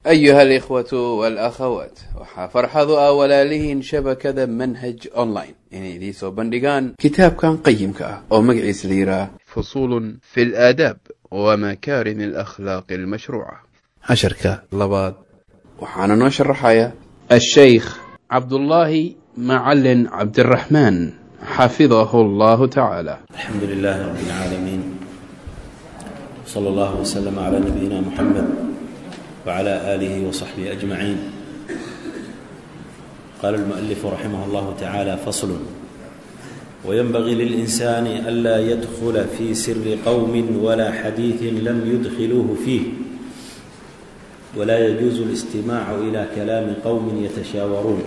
أيها الإخوة والأخوات waxaa farxadu ah walaalihiin shabakada manhaj online inay idiin soo bandhigaan kitaabkan qayimka ah oo magaciisa la yidhaah fusuul fi اlaadaab wamakarim alakhlaaq almashruuca casharka labaad waxaana noo sharaxaya الشيخ عبد الله معلن عبد الرحمن حفظه الله تعالى الحمد لله رب العالمين صلى الله وسلم على نبينا محمد وعلى آله وصحبه أجمعين قال المؤلف رحمه الله تعالى فصل وينبغي للإنسان ألا يدخل في سر قوم ولا حديث لم يدخلوه فيه ولا يجوز الاستماع إلى كلام قوم يتشاورون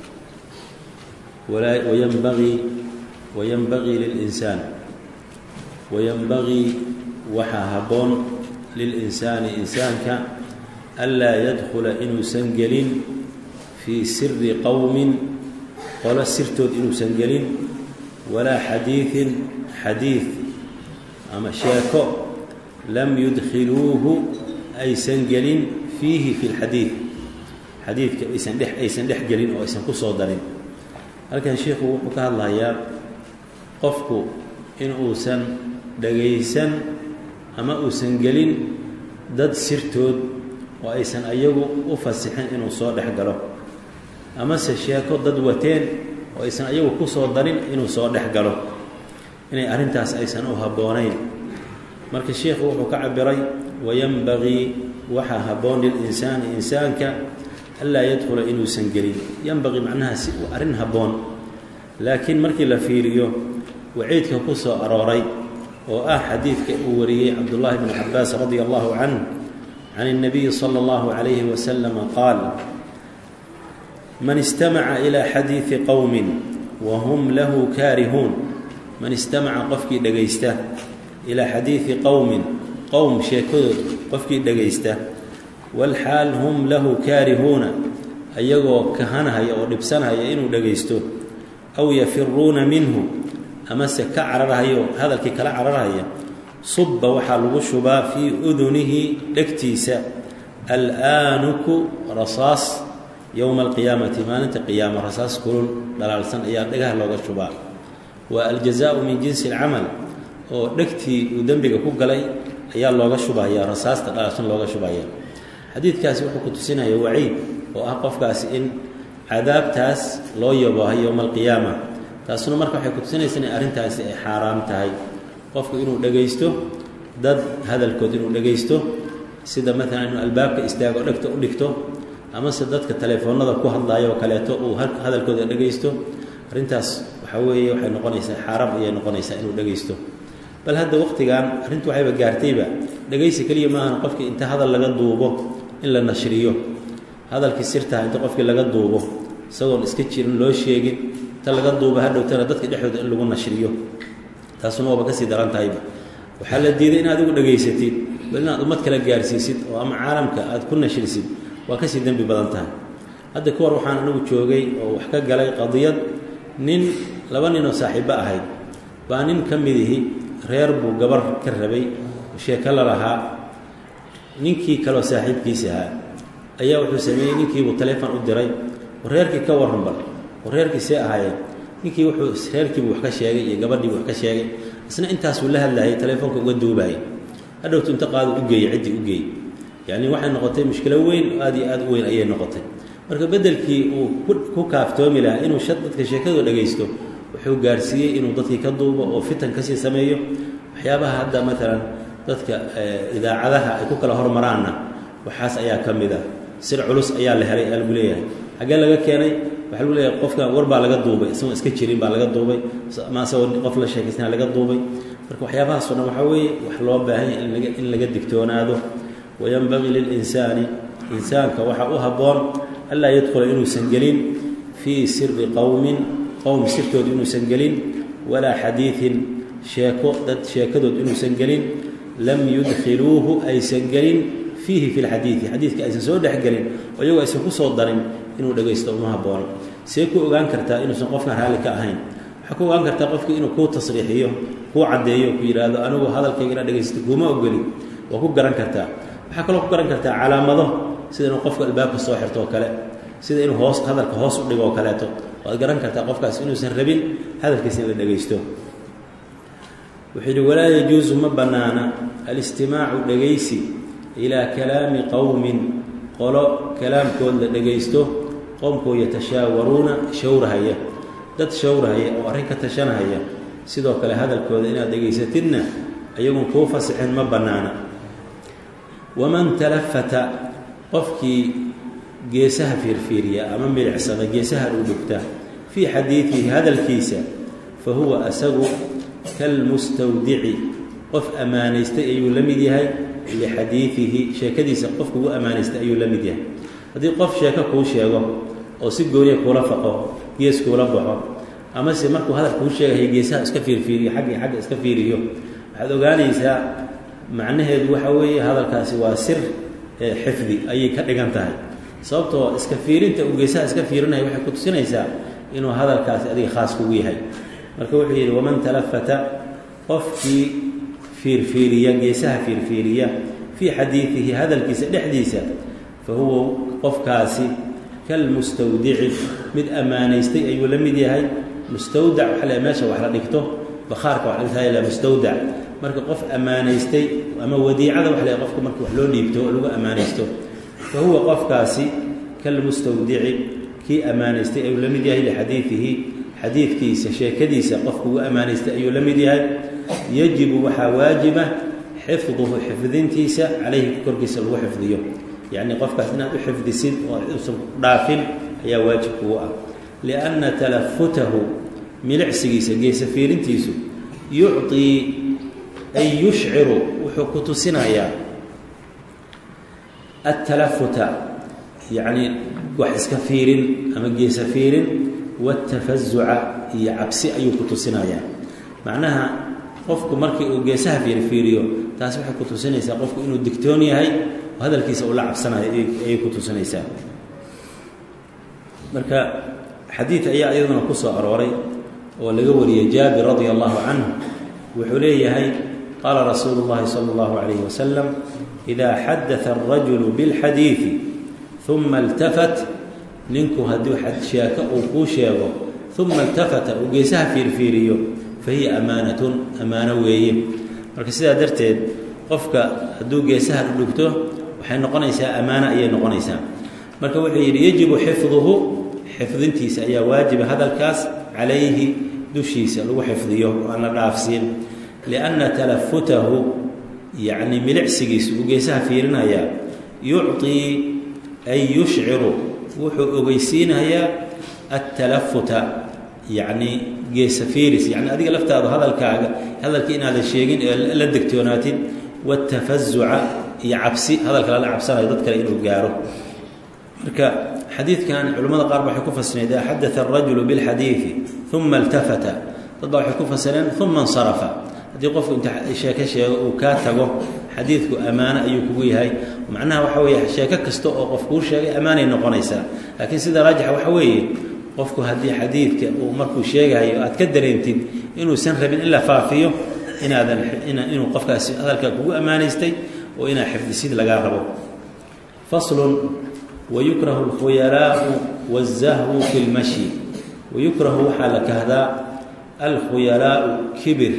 ولا وينبغي وينبغي للإنسان وينبغي waxaa habboon lilinsaani insaanka anlaa yadkhula inuusan gelin fii siri qowmin qolo sirtood inuusan gelin walaa xadiidin xadiid ama sheeko lam yudkhiluuhu aysan gelin fiihi fi lxadiid xadiidka aysan dhex aysan dhex gelin oo aysan ku soo darin halkan sheikhu wuxuu ka hadlayaa qofku in uusan dhagaysan ama uusan gelin dad sirtood oo aysan ayagu u fasixin inuu soo dhex galo amase sheeko dad wateen oo aysan ayagu ku soo darin inuu soo dhex galo inay arrintaas aysan u habboonayn marka sheikhu wuxuu ka cabiray wayanbagii waxaa habboon lilinsaani insaanka anlaa yadkhula inuusan gelin yanbaqii macnaha si uu arrin habboon laakiin markii la fiiriyo waciidka ku soo arooray oo ah xadiidka uu wariyey cabdullaahi bn cabaas radi allahu canh can الnabiyi salى اllahu عalayhi waslama qaal man istamaca ilaa xadiidi qowmi wahum lahu kaarihuun man istamaca qofkii dhegaysta ilaa xadiidi qowmin qowm sheekadood qofkii dhegaysta walxaal hum lahu kaarihuuna ayagoo kahanahaya oo dhibsanhaya inuu dhegaysto aw yafiruuna minhu amase ka cararhayo hadalkii kala cararhaya subba waxaa lagu shubaa fii udunihi dhegtiisa alaanuku rasaas yowma alqiyaamati maalinta qiyaama rasaas kulul dhalaalsan ayaa dhagaha looga shubaa waa aljazaau min jinsi alcamal oo dhegtii uu dembiga ku galay ayaa looga shubaya rasaasta dhalaalsan looga shubaya xadiidkaasi wuxuu ku tusinaya waciid oo ah qofkaasi in cadaabtaas loo yaboohay yowma alqiyaama taasuna marka waxay kutusinaysa inay arrintaasi ay xaaraam tahay qofku inuu dhegaysto dad hadalkood inuu dhegaysto sida maalan inuu albaabka istaago dhegta u dhigto amase dadka telefoonada ku hadlayo oo kaleeto uu hadalkooda dhegaysto arrintaas waxaa weeye waxay noqonaysaa xaaraam ayay noqonaysaa inuu dhegaysto bal hadda waqtigan arrintu waxayba gaartayba dhegaysi keliya maahan qofkii inta hadal laga duubo in la nashriyo hadalkii sirtaha inta qofkii laga duubo isagoon iska jirin loo sheegin ta laga duuba hadhowtana dadka dhexdooda in lagu nashriyo taasuna waaba kasii daran tahayba waxaa la diiday in adigu dhegaysatid bal inaad ummad kale gaarsiisid oo ama caalamka aad ku nashrisid waa kasii dembi badan tahay hadda ka war waxaan anigu joogay oo wax ka galay qadiyad nin laba nin oo saaxiibbo ahayd baa nin ka midihi reer buu gabar ka rabay sheeko la lahaa ninkii kaleoo saaxiibkiisi ahaa ayaa wuxuu sameeyey ninkiibuu taleefon u diray reerkii ka warran bal reerkii see ahaayeen ninkii wuxuu reerkiibu wax ka sheegay iyo gabadhiibu wax ka sheegay isna intaasuu la hadlayay telefoonka uga duubaayay hadhowtu inta qaadu u geeyey ciddii u geeyey yacni waxay noqotay mushkilo weyn oo aad iyo aad u weyn ayay noqotay marka beddelkii uu ku kaaftoomi lahaa inuu shad dadka sheekadoo dhagaysto wuxuu gaarsiiyey inuu dadkii ka duubo oo fitan kasii sameeyo waxyaabaha hadda maalan dadka idaacadaha ay ku kala hormaraanna waxaas ayaa ka mid ah sir culus ayaa la helay aa lagu leeyahay xaggee laga keenay waxaa lagu leeyahay qofkan war baa laga duubay isagoo iska jirin baa laga duubay ama isagoo qof la sheekaysana laga duubay marka waxyaabahaasoo dhan waxaa weeye wax loo baahan yahay in laga digtoonaado wayanbagii lilinsaani insaanka waxaa u habboon anlaa yadkhula inuusan gelin fii siri qowmin qowm sirtood inuusan gelin walaa xadiidin sheeko dad sheekadood inuusan gelin lam yudkhiluuhu aysan gelin fiihi fi lxadiidi xadiidka aysan soo dhexgelin oo iyagoo aysan ku soo darin inuu dhegaysto uma haboono see ku ogaan kartaa inuusan qofkan raalli ka ahayn waxaa ku ogaan kartaa qofkii inuu kuu tasriixiyo kuu caddeeyo ku yidhaahdo anigu hadalkayga inaad dhegaysto kuuma ogoli waa ku garan kartaa waxaa kaloo ku garan kartaa calaamado sida inuu qofku albaabka soo xirto oo kale sida inuu hoos hadalka hoos u dhigo oo kaleeto waad garan kartaa qofkaas inuusan rabin hadalkiisa in la dhegaysto wuxuu yidhi walaa yajuusu ma bannaana alistimaacu dhegaysi ilaa kalaami qowmin qolo kalaamkood la dhegaysto qowmkoo yatashaawaruuna shawrahaya dad shawrahaya oo arrin ka tashanahaya sidoo kale hadalkooda inaad dhegaysatidna ayagun kuu fasixin ma bannaana waman talafata qofkii geesaha fiirfiiriya ama milicsada geesaha u dhugta fii xadiidihi hadalkiisa fa huwa asagu kalmustawdici qof ammaanaystay ayuu la mid yahay lixadiidihi sheekadiisa qofku ugu ammaanaystay ayuu la mid yahay haddii qof sheeko kuu sheego oo si gooniya kuula faqo gees kuula baxo amase markuu hadal kuu sheegahay geesaha iska fiirfiiriyo xaggi xagga iska fiiriyo waxaad ogaanaysaa macnaheedu waxa weeye hadalkaasi waa sir xifdi ayay ka dhigan tahay sababtoo iska fiirinta uu geesaha iska fiirinaya waxay ku tusinaysaa inuu hadalkaasi adiga khaas kugu yahay marka wuxuu yidhi waman talafata qofkii fiirfiiriya geesaha fiirfiiriya fii xadiidihi hadalkiisa dhexdiisa fa huwa qofkaasi kalmustawdici mid ammaanaystay ayuu la mid yahay mustawdac waxa le meesha wax la dhigto bakhaarka wax la dhigta mustawdac marka qof ammaanaystay ama wadiicada wax le qofka marka wax loo dhiibto oo lagu ammaanaysto fa huwa qofkaasi kalmustawdici kii ammaanaystay ayuu la mid yahay lixadiidihi xadiidkiisa sheekadiisa qofku ugu ammaanaystay ayuu la mid yahay yajibu waxaa waajiba xifduhu xifdintiisa calayhi korkiisa lagu xifdiyo yacni qofkaas inaad u xifdisid oo usan dhaafin ayaa waajib kugu ah lianna talafutahu milicsigiisa geesa fiirintiisu yucطii ay yushciru wuxuu ku tusinayaa altalafuta yacni wax iska fiirin ama geesa fiirin watafazuca iyo cabsi ayuu ku tusinayaa macnaha qofku markii uu geesaha fiirfiiriyo taas waxay ku tusinaysaa qofku inuu digtoon yahay oo hadalkiisa uu la cabsanayo ayay ku tusinaysaa marka xadiid ayaa iyaduna ku soo arooray oo laga wariyey jaabir radia allahu canhu wuxuu leeyahay qaala rasuulu اllahi salى اllahu alayh wasalam ida xadaثa الrajulu biاlxadiiثi uma اltafat ninku hadduu sheeko uu kuu sheego uma iltafata uu geesaha fiirfiiriyo fa hiya amaanatun ammaano weeye marka sidaa darteed qofka hadduu geesaha dhugto waxay noqonaysaa ammaano ayay noqonaysaa marka wuxuu yidhi yajibu xifduhu xifdintiisa ayaa waajiba hadalkaas calayhi dushiisa lagu xifdiyo oo aan la dhaafsiin lianna talafutahu yacni milicsigiisa uu geesaha fiirinayaa yucطii ay yushciru wuxuu ogeysiinayaa altalafuta yacni geesa fiiris yani adiga laftaadu hadalkaaga hadalkii inaadan sheegin ee la degtoonaatid watafazuca iyo cabsi hadalka lala cabsanayo dad kale inuu gaaro marka xadiidkan culimmada qaar ba waxay ku fasireen idaa xadaa arajulu bilxadiidi uma iltafata dad baa waxay ku fasireen uma insarafa haddii qofku inta sheeko sheego uu kaa tago xadiidku ammaano ayuu kugu yahay macnaha waxa weeye sheeko kasta oo qof kuu sheegay ammaanay noqonaysaa laakiin sida raajixa waxa weeye qofku haddii xadiidka uu markuu sheegahayo aad ka dareentid inuusan rabin in la faafiyo inaadan inuu qofkaasi hadalkaa kugu ammaanaystay oo inaad xifdisid lagaa rabo faslun wayukrahu alkhuyalaau wazahwu fi lmashyi wayukrahu waxaa la kahdaa alkhuyalaau kibir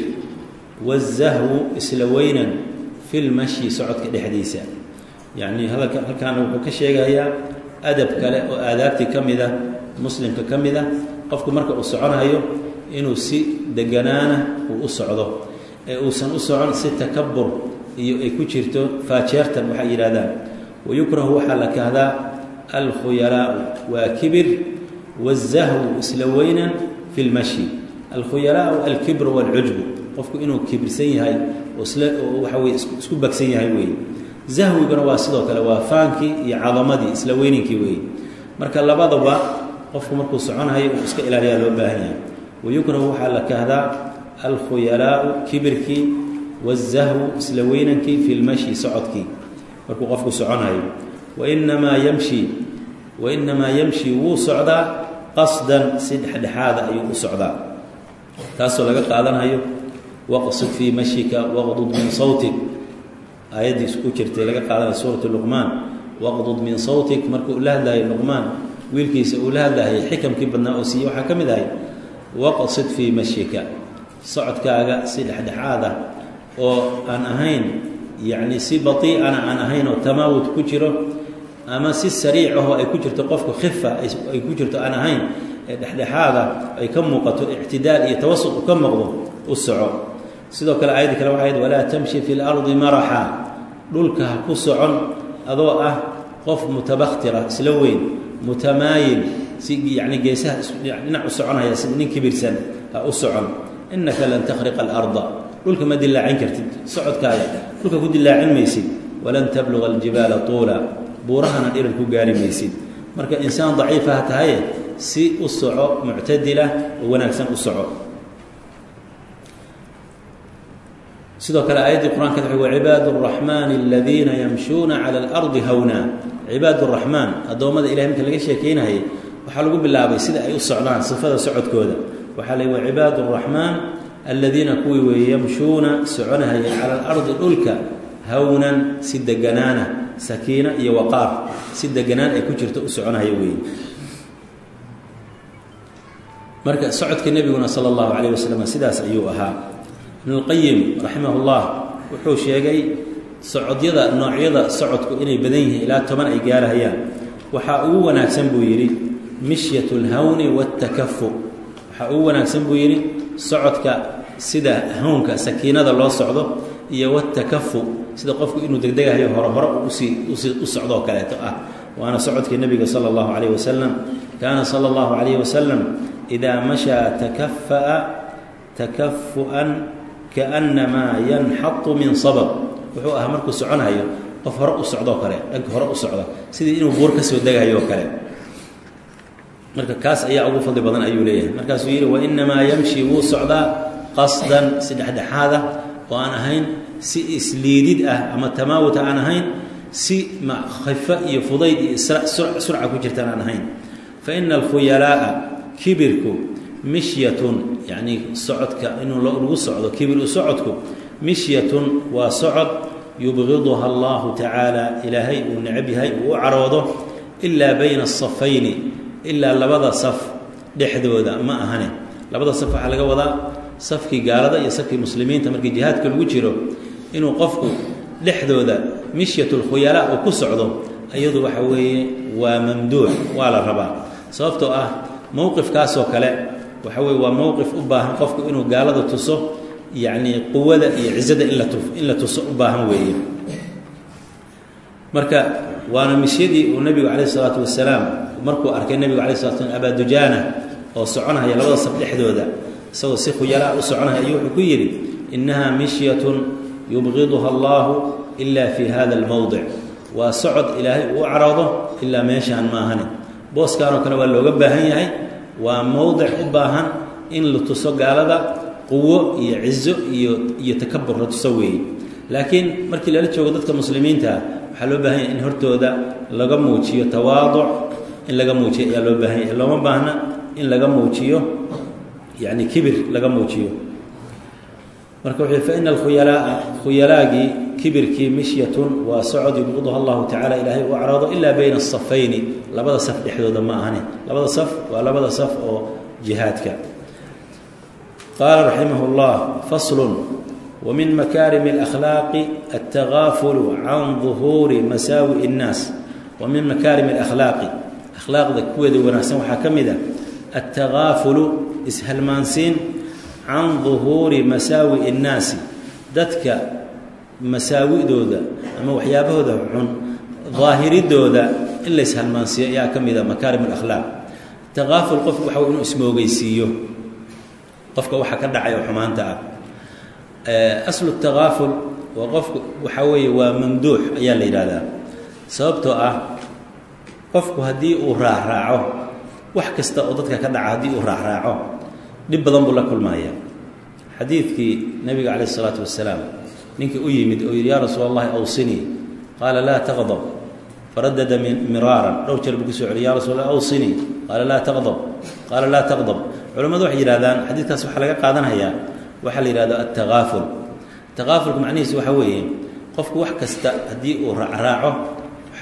wazahwu isla weynan fi lmashyi socodka dhexdiisa yacnii hadalka halkaana wuxuu ka sheegayaa adab kale oo aadaabtii ka mid a muslimka ka mid a qofku marka uu soconayo inuu si deganaana uu u socdo ee uusan u socon si takabur iyo ay ku jirto faajeertan waxay yidhahdaan wayukrahu waxaa la kahdaa alkhuyalaau waa kibir wazahwu isla weynan fi lmashyi alkhuyalaau alkibru waalcujbu qofku inuu kibirsan yahay oo isla waxa weye isku bagsan yahay weeye zahwiguna waa sidoo kale waa faankii iyo cadamadii isla weyninkii weeye marka labadaba qofku markuu soconayo uu iska ilaaliyaa loo baahan yahay wayukrahu waxaa la kahdaa alkhuyalaau kibirkii wazahwu isla weynankii fi lmashyi socodkii markuu qofku soconayo wainamaa yamshi wainamaa yamshi wuu socdaa qasdan si dhexdhexaada ayuu u socdaa taasoo laga qaadanayo waqsid fii mashika waqdud min sawtik aayaddii isku jirtay laga qaadanayo suurat luqmaan waqdud min sawtik markuu la hadlaayay luqmaan wiilkiisa uu la hadlaayay xikamkii badnaa oo siiye waxaa ka mid ahay waqsid fii mashyika socodkaaga si dhexdhexaad ah oo aan ahayn yacni si batiicana aan ahayn oo tamaawud ku jiro ama si sariic ahoo ay ku jirto qofku khifa ay ku jirto aan ahayn ee dhexdhexaada ay ka muuqato ictidaal iyo tawasuq u ka muuqdo u soco sidoo kale aayadda kale waxay ahayd walaa tamshi fi lardi maraxa dhulka ha ku socon adoo ah qof mutabakhtira isla weyn mutamaayil si yacni geesaha dhinac u soconaya si nin kibirsan ha u socon innaka lan takhriqa alarda dhulka ma dilaacin kartid socodkaaga dhulka ku dilaacin maysid walan tabluga aljibaala tuula buurahana dhiran ku gaari maysid marka insaan daciifa ha tahaye si u soco muctadila oo wanaagsan u soco sidoo kale aayaddii qur-aanka wuxuu wacibaadu araxmaani aladiina yamshuuna cala alardi hawna cibaad araxmaan addoommada ilahay marka laga sheekeynayay waxaa lagu bilaabay sida ay u socdaan sifada socodkooda waxaa la wacibaadu araxmaan aladiina kuwii weeye yamshuuna soconahaya cala alardi dhulka hawnan si deganaana sakiina iyo waqaar si deganaan ay ku jirto u soconahaya weeye marka socodka nebiguna sala allahu calayh wasalam sidaas ayuu ahaa ibnulqayim raximah llah wuxuu sheegay socodyada noocyada socodku inay badan yihiin ilaa toban ay gaarahayaan waxaa ugu wanaagsan buu yidhi mishyat lhawni waatakafu waxaa ugu wanaagsan buu yidhi socodka sida hawnka sakiinada loo socdo iyo watakafu sida qofku inuu degdegahayo hore hore usii usii u socdoo kaleeto ah waana socodkii nebiga sala allahu calayh wasalam kaana sala allahu calayh wasalam idaa mashaa takafa'a takafu'an kaannamaa yanxatu min sabab wuxuu ahaa markuu soconayo qof hore u socdoo kale dhanka hore u socda sidii inuu buur ka soo degahayo oo kale marka kaas ayaa ugu fadli badan ayuu leeyahay markaasuu yidhi wainamaa yamshi wuu socdaa qasdan si dhexdhexaada oo aan ahayn si isliidid ah ama tamaawuta aan ahayn si khifo iyo fudayd iyo surca ku jirtaan aan ahayn fa ina alkhuyalaa'a kibirku mishyatun yacnii socodka inuu lagu socdo kibir u socodku mishyatun waa socod yubqiduha allahu tacaala ilaahay uu necab yahay uu u caroodo ilaa bayna asafayni ilaa labada saf dhexdooda ma ahane labada saf waxaa laga wadaa safkii gaalada iyo safkii muslimiinta markii jihaadka lagu jiro inuu qofku dhexdooda mishyatulkhuyalaa uu ku socdo iyadu waxa weeye waa mamduux waa la rabaa sababtoo ah mowqifkaasoo kale waxa weye waa mowqif u baahan qofku inuu gaalada tuso yacnii quwada iyo cizada in la tu in la tuso u baahan weeye marka waana misyadii uu nebigu calayh isalaatu wasalaam markuu arkay nebigu alay slat slam abaadujaana oo soconaya labada saf dhexdooda isagoo si khuyalaa u soconaya ayuu wuxuu ku yidhi innaha mishyatun yubqiduha allahu ila fi hada almowdic waa socod ilaahay uu u caroodo ilaa meeshaan maahane booskanoo kale waa looga baahan yahay waa mowdic u baahan in la tuso gaalada quwo iyo cizo iyo iyo takabur la tuso weeye laakiin markii lala joogo dadka muslimiintaa waxaa loo baahan yahay in hortooda laga muujiyo tawaaduc in laga muujiyo ayaa loo baahan yahay looma baahna in laga muujiyo yacni kibir laga muujiyo marka wuxuu fa ina alkhuyalaa'a khuyalaagii kibirkii mishyatun waa socod yubqiduha allahu tacala ilaahay u caroodo ilaa bayna asafayni labada saf dhexdooda ma ahane labada saf waa labada saf oo jihaadka qaala raximah اllah faslun wmin makaarimi اlأkhlaaqi altagaafulu can duhuuri masaawi اnnaas wa min makaarim اlأkhlaaqi akhlaaqda kuweeda wanaagsan waxaa ka mid a altagaafulu ishalmaansiin can duhuuri masaawi اnnaasi dadka masaawidooda ama waxyaabahooda xun daahiridooda in la ishalmaansiiyo ayaa ka mid a makaarim اlakhlaaq takaaful qofku waxa w inuu ismoogeysiiyo qofka waxa ka dhacay oo xumaanta ah aslu takaaful waa qofku waxaa weeye waa mamduux ayaa la yidhahdaa sababtoo ah qofku haddii uu raacraaco wax kasta oo dadka ka dhaca haddii uu raacraaco dhib badan buu la kulmaya xadiidkii nabiga calayh isalaatu wasalaam ninkii u yimid oo yidhi yaa rasuul allahi awsinii qaala laa taqdab faradada miraaran dhowr jeer buu kusoo celiy ya rasul allah awsinii qaala laa taqdab qaala laa taqdab culamadu waxay yidhahdaan xadiidkaas waxaa laga qaadanayaa waxaa la yidhahdo altakaaful takaafulku macnihiisu waxaa weeye qofku wax kasta haddii uu raacraaco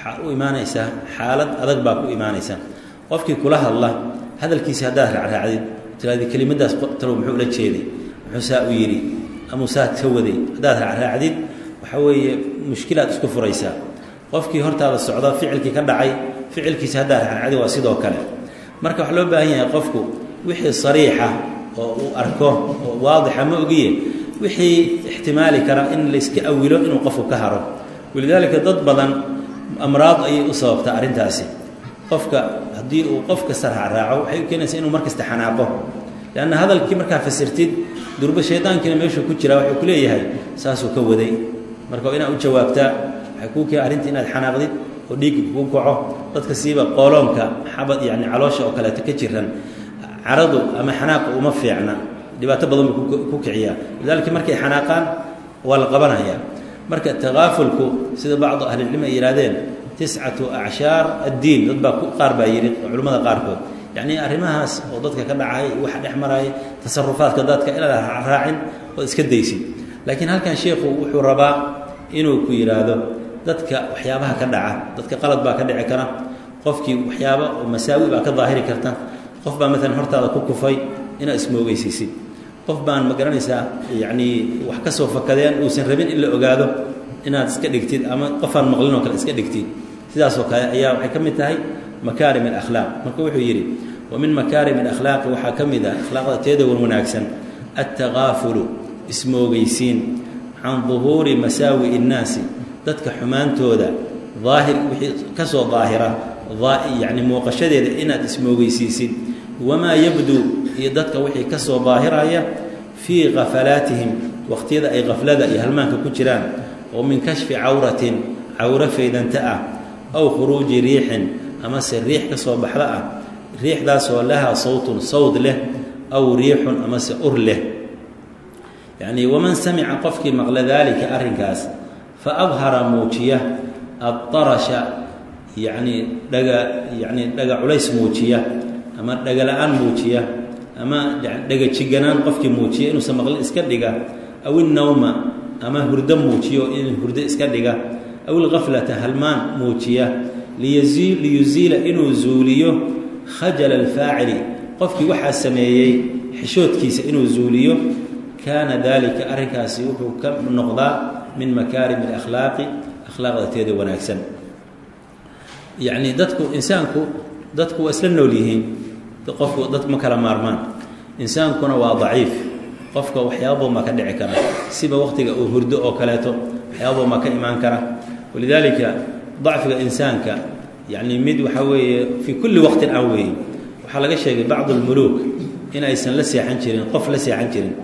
waxaa u imaanaysaa xaalad adag baa ku imaanaysa qofkii kula hadla hadalkiisi haddaad raacraacdid tiraadi kelimadaas talow muxuu ula jeeday muxuu saa u yidhi amuu saa ka waday haddaad raacraacdid waxaa weeye mushkilaad isku furaysaa qofkii hortaada socda ficilkii ka dhacay ficilkiisi haddaad raacraacdid waa sidoo kale marka waxaa loo baahan yahay qofku wixii sariixa oo uu arko oo waadixa ma ogiye wixii ixtimaali kara in layska awilo inuu qofku ka haro walidaalika dad badan amraad ayay u sababtaa arrintaasi qofka haddii uu qof kasta raacraaco waxay u keenaysaa inuu mar kasta xanaaqo leanna hadalkii markaa fasirtid durba shaydaankiina meeshuu ku jiraa wuxuu ku leeyahay saasuu ka waday marka waa inaad u jawaabtaa waxay kuu keen arrinta inaad xanaaqdid oo dhiigga kuu kaco dadka siiba qooloonka xabad yacni caloosha oo kaleeto ka jiran caradu ama xanaaqa uma fiicna dhibaato badan buu ku kiciyaa lidaalika markay xanaaqaan waa la qabanayaa marka takaafulku sida bacdu ahlilcilmi ay yidhahdeen tiscatu acshaar addiin dad baa qaar baa yidhi culimmada qaarkood yacnii arrimahaas oo dadka ka dhacay waxa dhex maraya tasarufaadka dadka inaad raacin ood iska daysid laakiin halkan sheikhu wuxuu rabaa inuu ku yidhaahdo dadka waxyaabaha ka dhaca dadka qalad baa ka dhici kara qofkii waxyaaba oo masaawi baa ka daahiri karta qof baa maalan hortaada ku kufay inaad ismoogeysiisid qof baan ma garanaysaa yacnii wax ka soo fakadeen uusan rabin in la ogaado inaad iska dhigtid ama qofaan maqlin oo kale iska dhigtid sidaasoo kale ayaa waxay ka mid tahay makaarim alakhlaaq marka wuxuu yidhi wa min makaarim alakhlaaqi waxaa ka mid ah akhlaaqda teeda wan wanaagsan attakaafulu ismoogeysiin can duhuuri masaawi innaasi dadka xumaantooda daahir wixii ka soo daahira yacni muuqashadeeda inaad ismoogeysiisid wamaa yabduu iyo dadka wixii ka soo daahiraya fii khafalaatihim waqhtiyada ay khaflada iyo halmaanka ku jiraan oo min kashfi cawratin cawro faydanta ah aw khuruuji riixin amase riix ka soo baxda ah riixdaasoo lahaa sawtun sawd leh aw riixun amase ur leh yacnii waman samica qofkii maqla daalika arrinkaas fa adhara muujiya addarasha yacnii dhaga yacnii dhaga culays muujiya ama dhaga la-aan muujiya ama dhaga jiganaan qofkii muujiya inuusan maqlin iska dhiga aw innawma ama hurdo muujiyo in hurdo iska dhiga aw ilkaflata halmaan muujiya liyuziila inuu zuuliyo khajala alfaacili qofkii waxaa sameeyey xishoodkiisa inuu zuuliyo kaana daalika arrinkaasi wuxuu ka noqdaa min makaarimi alakhlaaqi akhlaaqda teeda wanaagsan yacnii dadku insaanku dadku waa isla nool yihiin qofku dad ma kala maarmaan insaankuna waa daciif qofka waxyaaba badan baa ka dhici kara siba waqtiga uu hurdo oo kaleeto waxyaaba badan baa ka imaan kara walidaalika dacfiga insaanka yacni mid waxaa weeye fii kulli waqtin aan weeye waxaa laga sheegay bacdu lmuluuk in aysan la seexan jirin qof la seexan jirin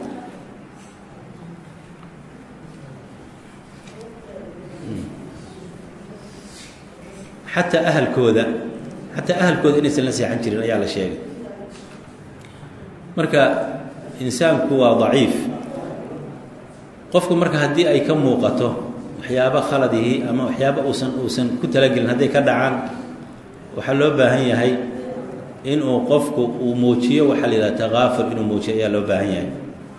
xataa ahalkooda xataa ahalkooda inaysan la seexan jirin ayaa la sheegay marka insaanku waa daciif qofku marka haddii ay ka muuqato waxyaabo khaladihii ama waxyaaba uusan uusan ku talagelin hadday ka dhacaan waxaa loo baahan yahay inuu qofku uu muujiyo waxaa la yidhaha takaafur inuu muujiyo ayaa loo baahan yahay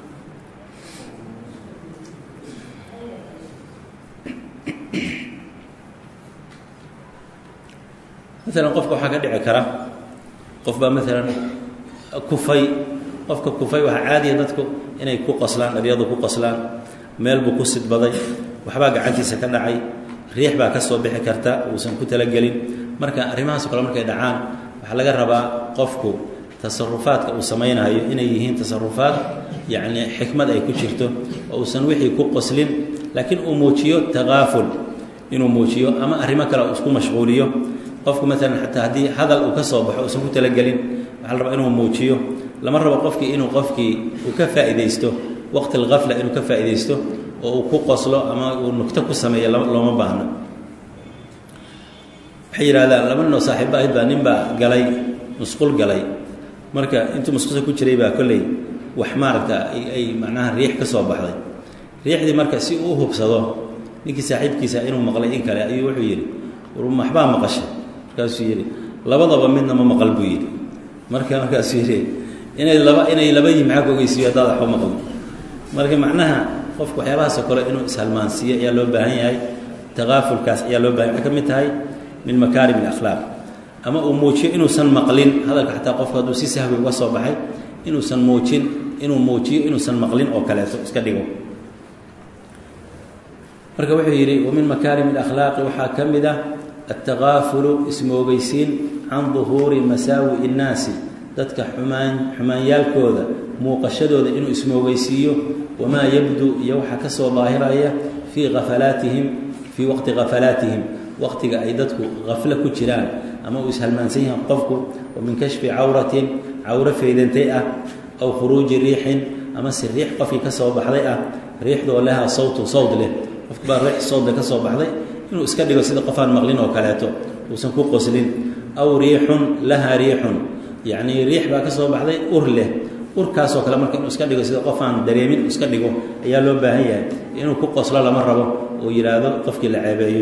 maalan qofka waxaa ka dhici kara qof baa maalan kufay qofka kufay waxaa caadiya dadku inay ku qoslaan dharyadu ku qoslaan meel buu ku sidbaday waxbaa gacantiisa ka dhacay riix baa ka soo bixi karta uusan ku talagelin marka arrimahaasoo kale markay dhacaan waxaa laga rabaa qofku tasarufaadka uu samaynayo inay yihiin tasarufaad yacnii xikmad ay ku jirto oo uusan wixii ku qoslin laakiin uu muujiyo takaaful inuu muujiyo ama arrimo kale uu isku mashquuliyo qofku maalan xataa haddii hadal uu ka soo baxo uusan ku talagelin waxaa la rabaa inuu muujiyo lama rabo qofkii inuu qofkii uu ka faa'iidaysto waqti alkafla inuu ka faa'iidaysto oo uu ku qoslo ama uu nugto ku sameeyo looma baahno waxay yidhahdaan laba ninoo saaxiibo ahayd baa nin baa galay musqul galay marka intuu musqusha ku jiray baa kolley wax maaragta ay macnaha riix ka soo baxday riixdii marka si uu u hubsado ninkii saaxiibkiisa inuu maqlay in kale ayuu wuxuu yidhi waxbaa maqashay markaasuu yidhi labadaba midna ma maqal buu yidhi marka markaasuu yidhi inay laba inay laba yihi maxaa ka ogeysiiyo haddaad waxba maqlo marka macnaha qofku waxyaabahaasoo kale inuu ishalmaansiiyo ayaa loo baahan yahay takaafulkaas ayaa loo bahan waxay ka mid tahay min makaarim اlakhlaaq ama uu muujiyo inuusan maqlin hadalka xataa qofku hadduu si sahwi uga soo baxay inuusan muujin inuu muujiyo inuusan maqlin oo kaleeto iska dhigo marka wuxuu yidhi wamin makaarim اlakhlaaqi waxaa ka mid ah altakaafulu ismoogeysiin can duhuuri masaawi اnnaasi dadka xumaan xumaanyaalkooda muuqashadooda inuu ismoogeysiiyo wamaa yabdu iyo waxaa ka soo daahiraya fii khafalaatihim fii waqti khafalaatihim waqtiga ay dadku khaflo ku jiraan ama uu ishalmaansan yahay qofku wa min kashfi cawratin cawro faydantay ah aw khuruuji riixin ama si riix qofkii ka soo baxday ah riixdoo leha sawtun sawd leh qofku baa riix sawdle ka soo baxday inuu iska dhigo sida qofaan maqlin oo kaleeto uusan ku qoslin aw riixun laha riixun yacnii riix baa ka soo baxday ur leh urkaasoo kale marka inuu iska dhigo sida qof aan dareemin iska dhigo ayaa loo baahan yahay inuu ku qoslo lama rabo oo yidhaahdo qofkii la ceebeeyo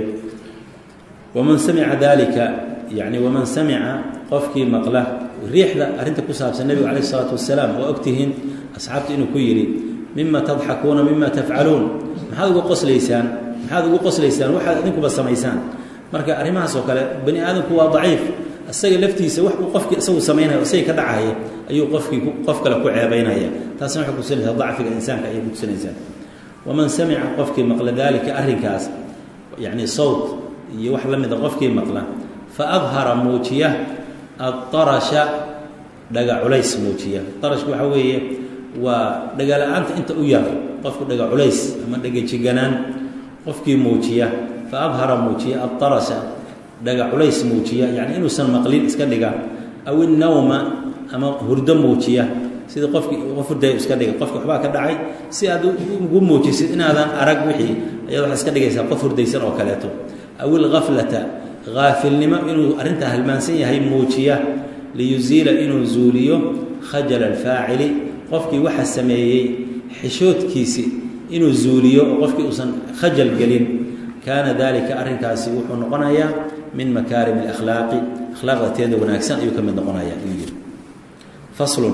waman samica dalika yani waman samica qofkii maqla riixda arrinta ku saabsan nebigu calayh isalaatu wasalaam waa ogtihiin asxaabta inuu ku yidhi mima tadxakuuna mima tafcaluun maxaad uga qoslaysaan maxaad ugu qoslaysaan waxaad idinkuba samaysaan marka arrimahaas oo kale bani aadamku waa daciif isaga laftiisa wax uu qofkii isagu samaynaya isaga ka dhacaya ayuu qofkii qof kale ku ceebaynaya taasna waxay kutusinaysaa dacfiga insaanka ayay kutusinaysaa waman samica qofkii maqla daalika arrinkaas yacni sawt iyo wax la mida qofkii maqla fa adhara muujiya addarasha dhaga culays muujiya darashku waxaa weeye waa dhagala-aanta inta u yar qofku dhaga culays ama dhaga jiganaan qofkii muujiya fa adhara muujiya addarasha dhaga culays muujiya yacni inuusan maqlin iska dhiga aw innawma ama hurdo muujiya sida qofkii qof hurday iska dhiga qofki waxbaa ka dhacay si aad ugu muujisid inaadan arag wixii ayaad waxaad iska dhigaysaa qof hurdaysan oo kaleeto aw ilghaflata haafilnimo inuu arrintaa halmaansan yahay muujiya liyuziila inuu zuuliyo khajala alfaacili qofkii waxa sameeyey xishoodkiisi inuu zuuliyo oo qofkii uusan khajal gelin kaana dalika arrinkaasi wuxuu noqonayaa min makaarim alakhlaaqi akhlaaqda teeda wanaagsan ayuu ka mid noqonaya ayuu yidhi faslun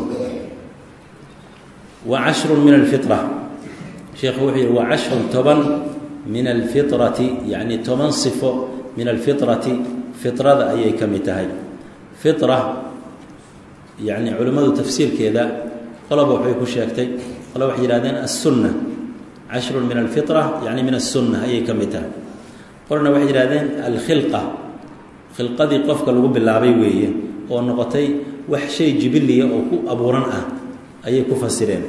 wa cashrun min alfitra sheekhu wuxuu yidhi wa cashrun toban min alfitrati yacni toban sifo min alfitrati fitrada ayay ka mid tahay fitra yacni culimmadu tafsiirkeeda qoloba waxay ku sheegtay qolo waxay yidhahdeen assunna cashrun min alfitra yacni min assunna ayay ka mid tahay qolna waxay yidhahdeen alkhilqa khilqadii qofka lagu bilaabay weeye oo noqotay wax shay jibiliya oo ku abuuran ah ayay ku fasireen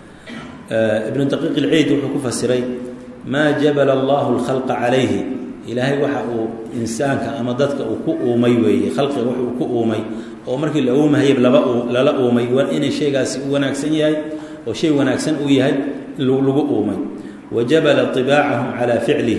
ibnu daqiiq ilciid wuxuu ku fasiray maa jabala allahu alkhalqa calayhi ilaahay waxa uu insaanka ama dadka uu ku uumay weeye khalqiga wax uu ku uumay oo markii la uumahayay laba lala uumay waa inay shaygaasi u wanaagsan yahay oo shay wanaagsan uu yahay lagu uumay wa jabala ibaacahum calaa ficlih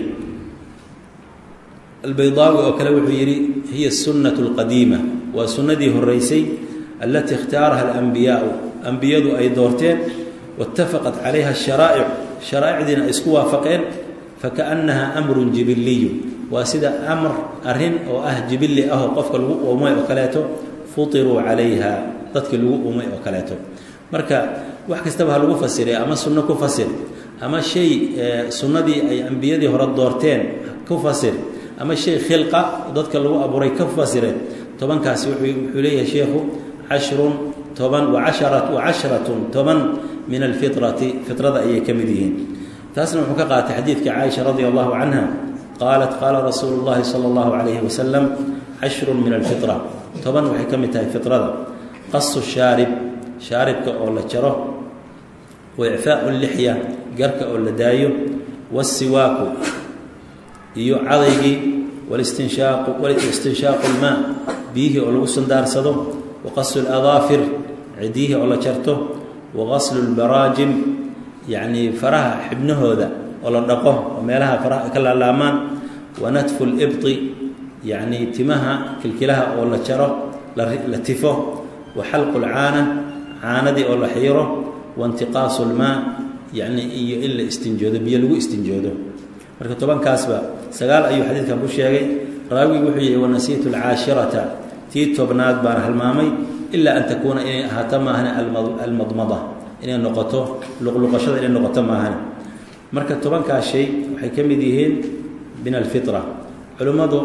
albaydaawi oo kale wuxuu yidhi hiya sunnatu alqadiima waa sunnadii horeysay allatii ikhtaaraha alambiyaau ambiyadu ay doorteen waitafaqat calayha asharaa'ic sharaa'icdiina ay isku waafaqeen fakaannaha amrun jibiliyu waa sida amr arrin oo ah jibilli ah oo qofka lagu uumay oo kaleeto futiruu calayha dadkii lagu uumay oo kaleeto marka wax kastaba ha lagu fasire ama sunno ku fasir ama shay sunnadii ay ambiyadii hore doorteen ku fasir ama shay khilqa dadka lagu abuuray ka fasireen tobankaasi wuxuu leeyahay sheikhu cashrun toban waasharat wacashratun toban min alfitrati fitrada ayay ka mid yihiin taasna wuxuu ka qaatay xadiidka caaisha radia allahu canha qaalat qaala rasuulu llahi sala allahu calayhi wasalam cashrun min alfitra toban waxay ka mid tahay fitrada qasu shaarib shaaribka oo la jaro wa icfaau lixya garka oo la daayo waasiwaaku iyo cadaygii walistinshaaqu walistinshaaqu lmaa biyihii oo lagu sundaarsado wa qasu ladaafir cidiyihii oo la jarto wa qaslu lbaraajim yacnii faraha xibnahooda oo la dhaqo oo meelaha faraha ka laalaamaan wa natfu libti yacnii timaha kilkilaha oo la jaro la tifo wa xalqu lcaana caanadii oo la xiiro wa intiqaasu lmaa yacnii iyo in la istinjoodo biyo lagu istinjoodo marka tobankaasba sagaal ayuu xadiidkan ku sheegay raawigi wuxuu yihi wanasiitu alcaashirata tii tobnaad baan halmaamay ilaa an takuuna inay ahaato maahane almadmada inay noqoto luqluqashada inay noqoto maahane marka tobankaas shay waxay ka mid yihiin min alfitra culimmadu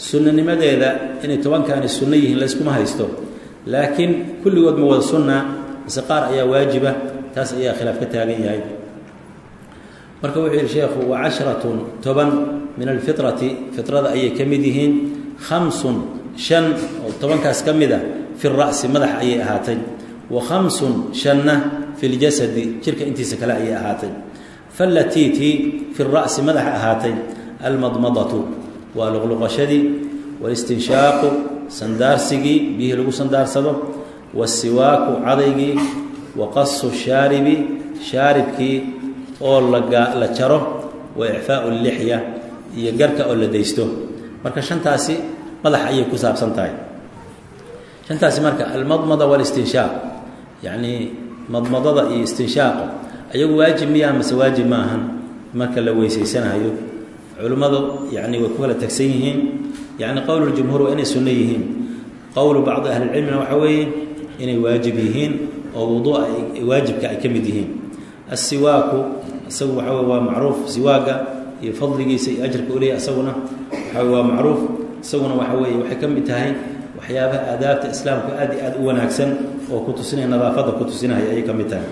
sunnanimadeeda inay tobankaani sunno yihiin layskuma haysto laakiin kulligood ma wada sunna mise qaar ayaa waajiba taas ayaa khilaaf ka taagan yahay marka wuxuu yidhi sheekhu wa casharatun toban min alfitrati fitrada ayay ka mid yihiin khamsun shan oo tobankaas ka mid a fi ra'si madax ayay ahaatay wa khamsun shanna fi ljasadi jirka intiisa kale ayay ahaatay falatiitii fi ra'si madaxa ahaatay almadmadatu waa luqluqashadii walistinshaaqu sandaarsigii biyihii lagu sandaarsado wasiwaaku cadaygii wa qasu shaaribi shaaribkii oo la jaro wa icfaau lixya iyo garka oo la daysto marka shantaasi madax ayay ku saabsan tahay shantaasi marka almadmada walistinshaaq yacnii madmadada iyo istinshaaqa ayagu waajib miyaa mase waajib ma ahan marka la weysaysanayo culimmadu yani way ku kala tagsan yihiin yani qowluljumhuur waa inay sunno yihiin qowlu bacdi ahlilcilmina waxa weeye inay waajib yihiin oo wuduu'a waajibka ay ka mid yihiin assiwaaku isagu waxa wey waa macruuf siwaaga iyo fadligiisa iyo ajarka uleeya isaguna waxa wey waa macruuf isaguna waxa weeye waxay ka mid tahay waxyaabaha aadaabta islaamku aad iyo aad u wanaagsan oo ku tusinaya nadaafadda ku tusinaya ayay ka mid tahay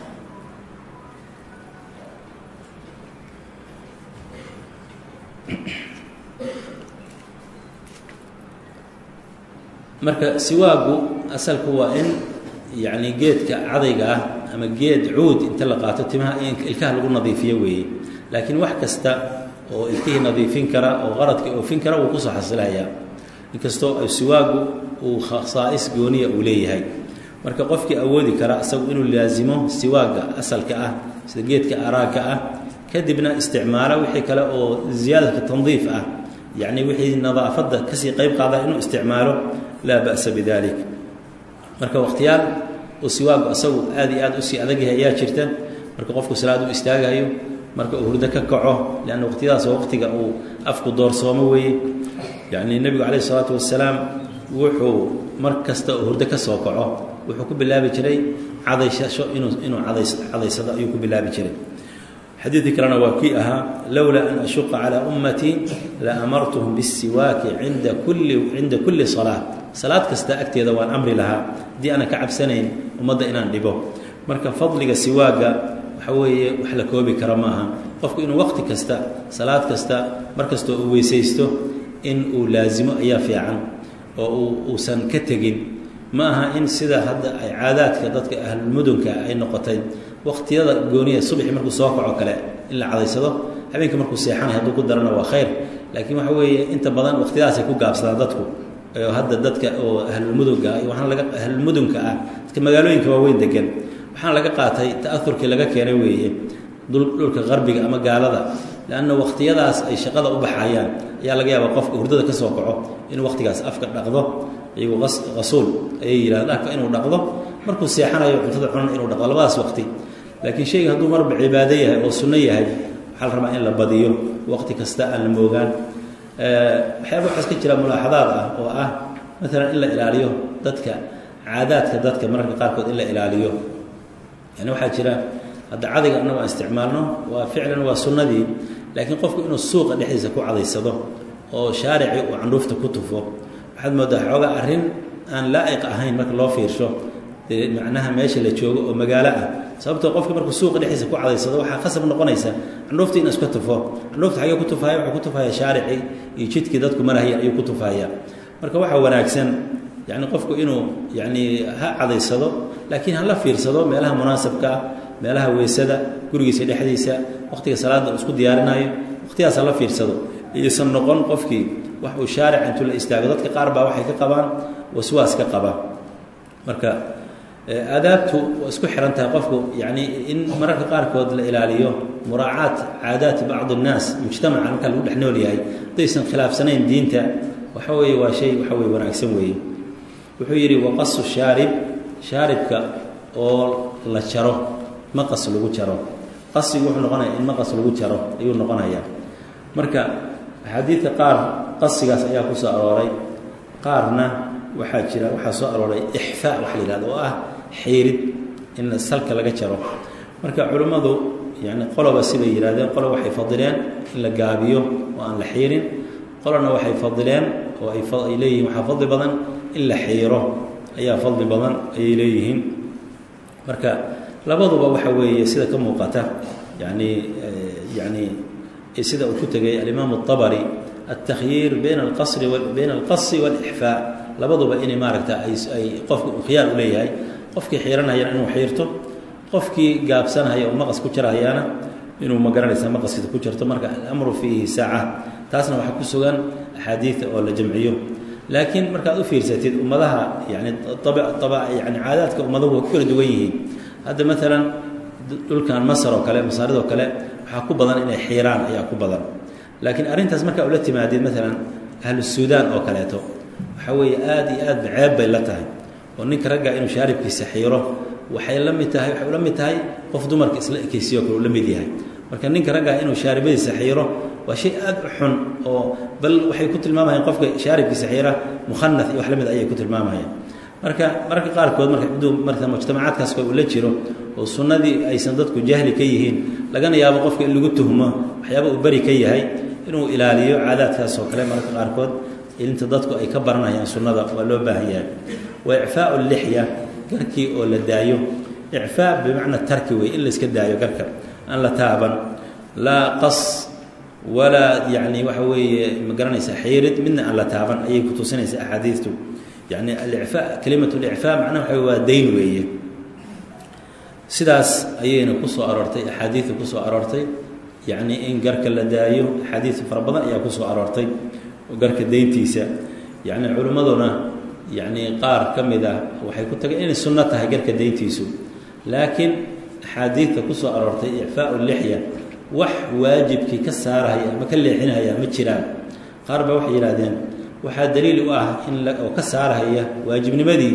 marka siwaagu asalku waa in yacni geedka cadayga ah ama geed cuud inta la qaato timaha in ilkaha lagu nadiifiyo weeye laakiin wax kasta oo ilkihii nadiifin kara oo qaradkii oofin kara wuu kusoo xasilayaa inkastoo siwaagu uu khasaa'is gooniya uu leeyahay marka qofkii awoodi kara isagu inuu laasimo siwaaga asalka ah sida geedka araagga ah kadibna isticmaalo wixii kale oo ziyaadata tandiif ah yacni wixii nadaafadda kasii qayb qaada inuu isticmaalo laa ba'sa bidalik marka wakhtiyaal uu siwaagu asagu aad iyo aad usii adag yahay ayaa jirta marka qofku salaad u istaagayo marka uu hurdo ka kaco leanna waqtiyadaas waa waqtiga uu afku doorsoomo weeye yacni nebigu calayhi isalaatu wasalaam wuxuu mar kasta uu hurdo ka soo kaco wuxuu ku bilaabi jiray cadaysasho inuu inuu cadays cadaysado ayuu ku bilaabi jiray xadiidkii kalena waa kii ahaa lowlaa an ashuqa calaa ummatii la amartuhum bisiwaaki inda kulli cinda kulli salaa salaad kasta agteeda waan amri lahaa haddii aanan ka cabsanayn ummadda inaan dhibo marka fadliga siwaaga waxa weeye wax la koobi kara ma aha qofku inuu waqti kasta salaad kasta mar kastoo uu weysaysto in uu laasimo ayaa fiican oo uusan ka tegin ma aha in sida hadda ay caadaadka dadka ahlulmudunka ay noqotay waqtiyada gooniya subaxii markuu soo kaco kale in la cadaysado habeenka markuu seexanay hadduu ku darana waa khayr laakiin waxa weeye inta badan waqtiyadaasay ku gaabsadaan dadku oo hadda dadka oo ahlulmudunka iyo waxaan laga ahlulmudunka ah dadka magaalooyinka waaweyn degan waxaan laga qaatay ta'aurkii laga keenay weeye dhulka qarbiga ama gaalada leanna waqtiyadaas ay shaqada u baxayaan ayaa laga yaabaa qofka hurdada ka soo kaco inuu waqtigaas afka dhaqdo iyagu qasuul ayay yidhahdeen afka inuu dhaqdo markuu seexanayo cuntada cunan inuu dhaqdo labadaas waqti laakiin shayga hadduu marba cibaado yahay oo sunno yahay waxaa la rabaa in la badiyo waqti kasta aan la moogaan waxyaaba waxaas ka jira mulaaxadaad ah oo ah maalan in la ilaaliyo dadka caadaadka dadka mararka qaarkood in la ilaaliyo yani waxaa jira hadda cadayga annagu aan isticmaalno waa ficlan waa sunnadii laakiin qofku inuu suuqa dhexdiisa ku cadaysado oo shaaricii uu candhuufta ku tufo waxaad moodaa xoogaa arrin aan laa'iq ahayn marka loo fiirsho dee macnaha meesha la joogo oo magaalo ah sababtoo qofki markuu suuqa dhexdiisa ku cadaysado waxaa khasab noqonaysa candhuufta in iska tufo candhuufta xagee ku tufaya wuxuu ku tufaya shaaricii iyo jidkii dadku marahayeen ayuu ku tufaya marka waxaa wanaagsan yani qofku inuu yani ha cadaysado laakiin hala fiirsado meelaha munaasabka ah meelaha weysada gurigiisa dhexdiisa waqtiga salaada uu isku diyaarinayo waqtigaas hala fiirsado iyuusan noqon qofkii wax uu shaaric intuu la istaago dadka qaar baa waxay ka qabaan waswaas ka qaba marka aadaabtu waa isku xihan tahay qofku yani in mararka qaarkood la ilaaliyo muraacaat caadaati bacdi الnaas mujtamaca marka lagu dhex nool yahay haddaysan khilaafsanayn diinta waxa weeye waa shay waxa weye wanaagsan weeye wuxuu yidhi waqasu shaarib shaaribka oo la jaro maqas lagu jaro qasigu wuxuu noqonaya in maqas lagu jaro ayuu noqonayaa marka axaadiidka qaar qasigaas ayaa ku soo arooray qaarna waxaa jira waxaa soo arooray ixfaa waxa la yihahdo oo ah xiirid in salka laga jaro marka culimmadu yani qoloba sibay yidhahdeen qolo waxay fadileen in la gaabiyo oo aan la xiirin qolana waxay fadileen oo ay ay leeyihiin waxaa fadli badan in la xiiro ayaa fadli badan ayay leeyihiin marka labaduba waxa weeye sida ka muuqata yani yani sida uu ku tegay alimaam الطabri التkhyiir bayna اlqasri bayna اlqasi wاlإxfaa labaduba inay maaragta ay qofka uu khiyaar u leeyahay qofkii xiiranayana inuu xiirto qofkii gaabsanhaya oo maqas ku jarahayaana inuu ma garanaysa maqaskiisa ku jarto marka alamru fiihi saaca taasna waxaa ku sugan axaadiida oo la jamciyo laakiin markaad u fiirsatid ummadaha yani yani caadaadka ummaduhu way ku kala duwan yihiin hadda maalan dhulkan masar oo kale masaaridoo kale waxaa ku badan inay xiiraan ayaa ku badan laakiin arrintaas markaa ula timaadid maalan ahlu suudaan oo kaleeto waxaa weeye aada iyo aad ceeb bay la tahay oo ninka ragga inuu shaaribkiisa xiiro waxay la mid tahay waxay ula mid tahay qof dumarka isla ekeysiyo kale uu la mid yahay marka ninka raggaa inuu shaaribadiisa xiiro waa shay aada u xun oo bal waxay ku tilmaamayaan qofka shaaribkiisa xiira mukhanaf iyo wax la mid ayay ku tilmaamayaan marka mararka qaarkood marka ciduu marka mujtamacaadkaas uu la jiro oo sunnadii aysan dadku jahli ka yihiin lagana yaabo qofka in lagu tuhmo waxyaaba uu beri ka yahay inuu ilaaliyo caadaadkaas oo kale mararka qaarkood inta dadku ay ka baranayaan sunnada waa loo baahan yahay wa icfaau lixya garkii oo la daayo icfaa bimacna tarki wey in la iska daayo garka aan la taaban laa qas walaa yacni waxa weeye ma garanaysa xiirid midna aan la taaban ayay ku tusinaysaa axaadiistu yani alicfaa kelimat licfaa macnaha waxa waa dayn weeye sidaas ayayna kusoo aroortay axaadiida kusoo aroortay yacni in garka la daayo axaadiis fara badan ayaa kusoo aroortay garka dayntiisa yacni culimmaduna yacni qaar ka mid ah waxay ku tageen inay sunno tahay garka dayntiisu laakiin axaadiidta kusoo aroortay icfaau lixya wax waajibkii ka saarahaya ama ka leexinahaya ma jiraan qaar baa waxay yidhahdeen waxaa daliil u ah in oo ka saarahaya waajibnimadii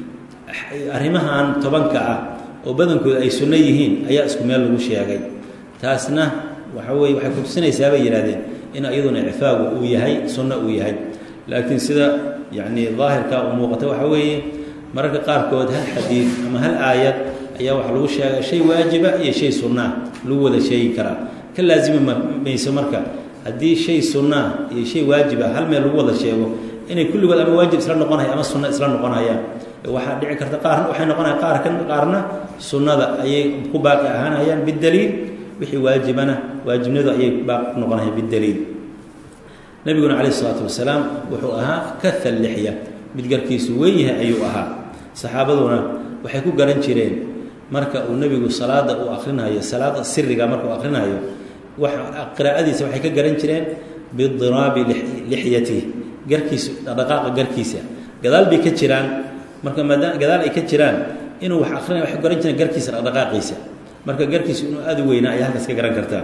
arrimahan tobanka ah oo badankooda ay sunno yihiin ayaa isku meel lagu sheegay taasna waxa weye waxay kutusinaysaa bay yidhahdeen in iyaduna icfaagu uu yahay sunno uu yahay laakiin sida yacni daahirka uu muuqata waxa weeye mararka qaarkood hal xadiid ama hal aayad ayaa waxaa lagu sheega shay waajiba iyo shay sunnaa lagu wada sheegi karaa ka laasimi mayso marka haddii shay sunnaa iyo shay waajiba hal meel lagu wada sheego inay kulligood ama waajib isla noqonaya ama sunno isla noqonayaan waxaa dhici karta qaarna waxay noqonaya qaar ka qaarna sunnada ayay ku baaqi ahaanayaan bidaliil wixii waajibana waajibnadu ayay baaqi ku noqonayaan bidaliil nabiguna calayh isalaatu wasalaam wuxuu ahaa kaha lixya mid garkiisu weyn yahay ayuu ahaa saxaabaduna waxay ku garan jireen marka uu nebigu salaada uu akrinayo salaada siriga marka uu akrinayo qiraa'adiisa waxay ka garan jireen bidiraabi lixyatih garkiisu dhaqdhaqaaqa garkiisa gadaal bay ka jiraan marka maadaama gadaal ay ka jiraan inuu wax akrinaya waxay garan jireen garkiisa dhaqdhaqaaqiisa marka garkiisu inuu aada u weynaa ayaa halkaas ka garan kartaa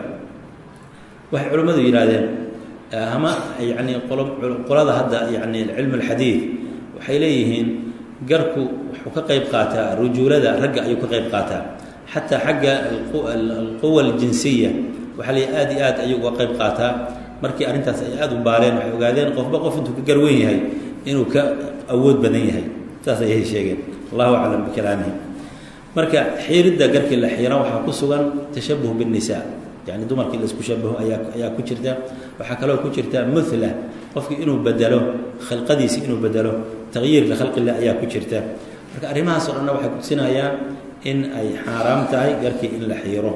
waxay culimmadu yidhaahdeen ama yacni qolada hadda yacni cilmu alxadiid waxay leeyihiin garku wuxuu ka qayb qaataa rujuulada ragga ayuu ka qayb qaataa xataa xagga alquwa aljinsiya waxaa leeyahy aad iyo aad ayuu uga qayb qaataa markii arrintaas ay aada u baaleen waxay ogaadeen qofba qof intuu ka garweyn yahay inuu ka awood badan yahay saas ayay sheegeen allahu aclam bikalaamihi marka xiiridda garkii la xiira waxaa ku sugan tashabuh biاnnisaa yani dumarkii laisku shabaho ayaa ayaa ku jirta waxaa kaloo ku jirta muhla qofkii inuu bedelo khalqadiisi inuu bedelo taqyiir likhalqillah ayaa ku jirta marka arrimahaas o dhanna waxay kutusinayaan in ay xaaraam tahay garkii in la xiiro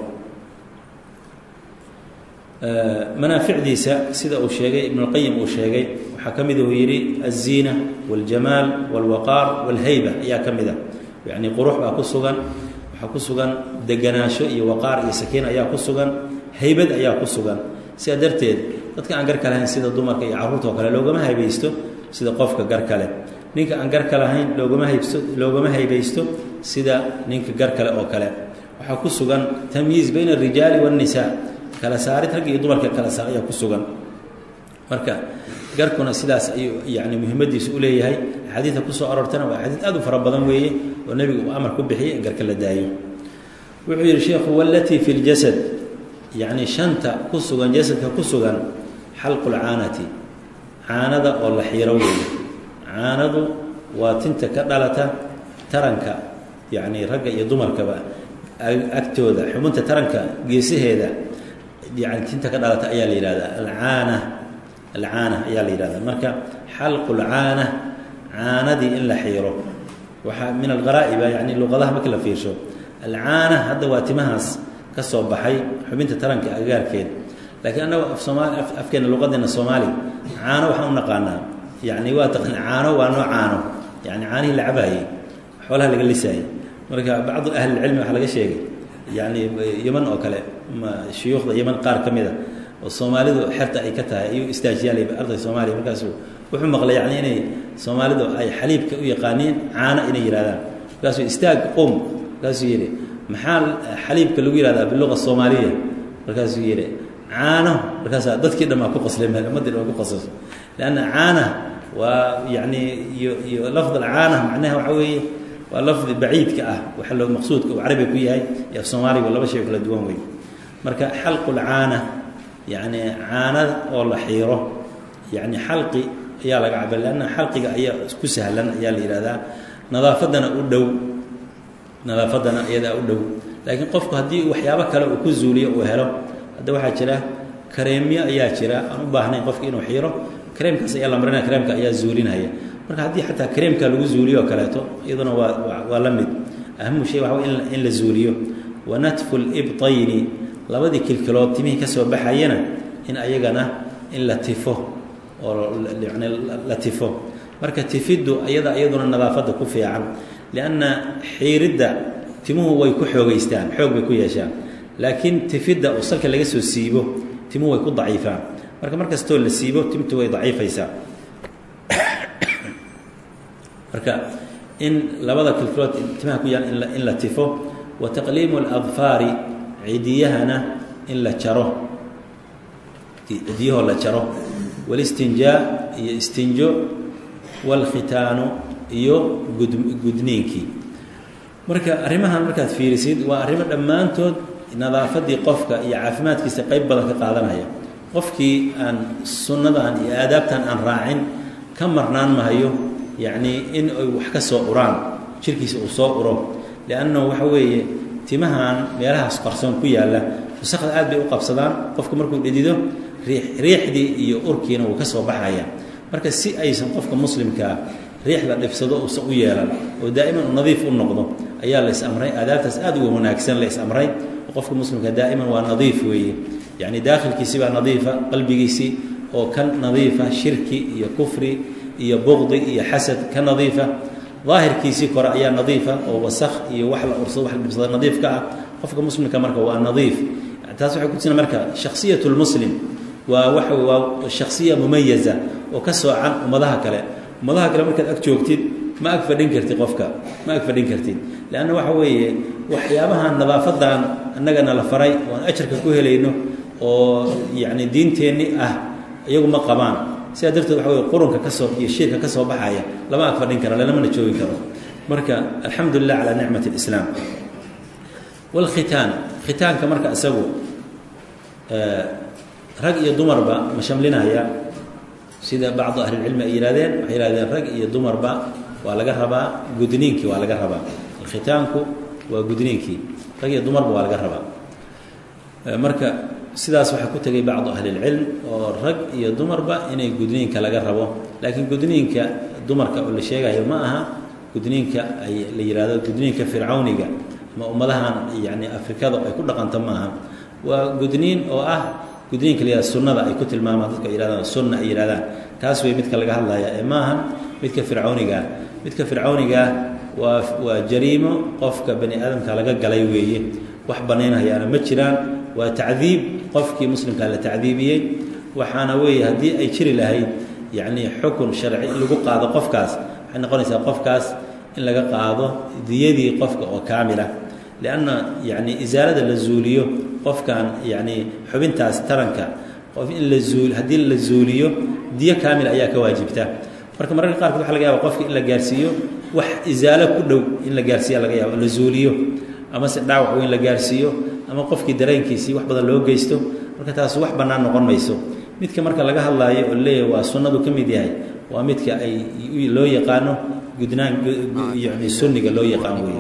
manaaficdiisa sida uu sheegay ibnuاlqayim uu sheegay waxaa ka mid uu yidhi aلziina wاljamaal wاlwaqaar wاlhayba ayaa ka mid a yacni qurux baa ku sugan waxaa ku sugan deganaansho iyo waqaar iyo sakiin ayaa ku sugan haybad ayaa ku sugan sidaa darteed dadka aan garka lahayn sida dumarka iyo carruurta oo kale loogama haybaysto sida qofka garka leh ninka aan garka lahayn loogama haybsto loogama haybaysto sida ninka gar kale oo kale waxaa ku sugan tamyiiz bayna الrijaali wالnisaa kala saarid rag iyo dumarka kala saar ayaa ku sugan marka garkuna sidaas ayuu yani muhimmadiisu u leeyahay axaadiidka kusoo aroortana waa axaadiid aad u fara badan weeye oo nebigu uu amar ku bixiyay in garka la daayo wuxuu yidhi sheekhu walatii fi ljasad yacni shanta ku sugan jasadka ku sugan xalqu lcaanati caanada oo la xiiro weeye caanadu waa tinta ka dhalata taranka yacni ragga iyo dumarkaba agtooda xubinta taranka geesaheeda yani tinta ka dhalata ayaa la yidhahdaa alcaana alcaana ayaa la yidhahdaa marka xalqu lcaana caanadii in la xiiro waxaa min alqaraa'iba yani luqadaha markii la fiirsho alcaana hadda waa timahaas ka soo baxay xubinta taranka agagaarkeed laakiin annaga af soomaali afkeena luqadeena soomaali caano waxaan u naqaanaa yani waa taqan caano waa noo caano yani caanihii la cabaayey xoolaha laga lisaayey marka bacdu ahlilcilmi waxaa laga sheegay yani yeman oo kale shuyuukhda yeman qaar ka mid a oo soomaalidu xerta ay ka tahay ayuu istaajiyaalay arday soomaaliya markaasuu wuxuu maqlay yani inay soomaalidu ay xaliibka u yaqaaniin caano inay yidhahdaan markaasuu istaag qum markaasuu yidhi maxaa xaliibka lagu yihahdaa biluqa soomaaliya markaasuu yidhi caano markaasaa dadkii dhan baa ku qoslay meel ummaddii dhan waa ku qosasho leanna caana waa yani iyo iyo lafd alcaana macnaha waxa weeye waa lafdi baciidka ah waxa loo maqsuudka uu carabiga ku yahay iyo af soomaaliga laba shay oo kala duwan wey marka xalqu lcaana yani caanada oo la xiiro yani xalqi ayaa laga cabay leanna xalqiga ayaa ku sahlan ayaa la yihahdaa nadaafaddana u dhow nadaafaddana iyadaa u dhow laakiin qofku haddii waxyaabo kale uu ku zuuliyo uu helo hadda waxaa jira kareemyo ayaa jira aan u baahnayn qofki inuu xiiro kareemkaas ayaa la marinaya kareemka ayaa zuulinaya marka haddii xataa kareemka lagu zuuliyo oo kaleeto iyaduna waa waa la mid ahamu shay waxa in in la zuuliyo wa natfu libtayni labadii kilkilood timihii ka soo baxayana in ayagana in la tifo oo yani la tifo marka tifiddu iyada iyaduna nadaafadda ku fiican lianna xiiridda timuhu way ku xoogeystaan xoog bay ku yeeshaan laakiin tifidda oo salka laga soo siibo timuhu way ku daciifaan marka mar kastoo la siibo timtu way daciifaysaa marka in labada kilkilood timaha ku yaal in la tifo wa taqliimu اladfaari cidiyahana in la jaro cidiyahoo la jaro walistinjaa iyo istinjo wاlkhitaanu iyo gud gudniinkii marka arrimahan markaad fiirisid waa arrimo dhammaantood nadaafaddii qofka iyo caafimaadkiisa qayb badan ka qaadanaya qofkii aan sunnadan iyo aadaabtan aan raacin ka marnaan mahayo yacnii in ay wax ka soo uraan jirkiisa uu soo uro liannahu waxa weeye timahan meelahaas qarsoon ku yaalla wasaqda aad bay u qabsadaan qofku markuu dhedido riix riixdii iyo urkiina wuu ka soo baxaya marka si aysan qofka muslimkaa riix la dhibsado uusan u yeelan oo daa'iman u nadiif u noqdo ayaa la is-amray aadaabtaas aad uga wanaagsan la is-amray qofka muslimka daa'iman waa nadiif weeye yacni daakhilkiisi baa nadiifa qalbigiisii oo ka nadiifa shirki iyo kufri iyo buqdi iyo xasad ka nadiifa daahirkiisii kore ayaa nadiifa oo wasakh iyo wax la ursado wax la dhibsado nadiif ka ah qofka muslimka marka waa nadiif taas waxay kutusina marka shakhsiyat lmuslim waa waxa waa shakhsiya mumayaza oo ka soocan ummadaha kale ummadaha kale markaad ag joogtid ma ag fadhin kartid qofka ma ag fadhin kartid leanna waxa weeye waxyaabahan nadaafadan annagana la faray oon ajarka ku helayno oo yacni diinteenni ah iyagu ma qabaan sidaa darteed waxa wey qurunka kasoo iyo shiirka ka soo baxaya lama ag fadhin karo lamana joogi karo marka alxamdu lilah calaa nicmat اlislaam wاlkhitaan khitaanka marka isagu rag iyo dumarba ma shamlinaya sida bacdu ahlilcilmi ay yihahdeen waxay yihahdeen rag iyo dumarba waa laga rabaa gudniinkii waa laga rabaa alkhitaanku waa gudniinkii rag iyo dumarba waa laga rabaa marka sidaas waxaa ku tegay bacdu ahlilcilm oo rag iyo dumarba inay gudniinka laga rabo laakiin gudniinka dumarka oo la sheegayo ma aha gudniinka ay la yihahdo gudniinka fircawniga ama ummadahan yani afrikada ay ku dhaqanto maaha waa gudniin oo ah gudniinka la yihahdo sunnada ay ku tilmaamaan dadka ay yihahdaan sunna ay yihahdaan kaas wey midka laga hadlaya ee maahan midka fircawnigaa midka fircawnigaa waa waa jariimo qofka bani aadamka laga galay weeye wax banaynhayaana ma jiraan waa tacdiib qofkii muslimkaa la tacdiibiyey waxaana weeye haddii ay jiri lahayd yacni xukun sharci in lagu qaado qofkaas waxay noqonaysaa qofkaas in laga qaado diyadii qofka oo kaamila lianna yacni isaalada la zuuliyo qofkan yacni xubintaas taranka qof in la zuul haddii la zuuliyo diyo kaamil ayaa ka waajibta marka mararka qaarkood waxa laga yaaba qofka in la gaarsiiyo wax isaalo ku dhow in la gaarsiiya laga yaabo la zuuliyo ama se dhaawac weyn la gaarsiiyo ama qofkii dareenkiisii wax badan loo geysto marka taas wax bannaan noqon mayso midka marka laga hadlaayo oo leeyahay waa sunnadu ka mid yahay waa midka ay loo yaqaano gudnaan yani sunniga loo yaqaan weeye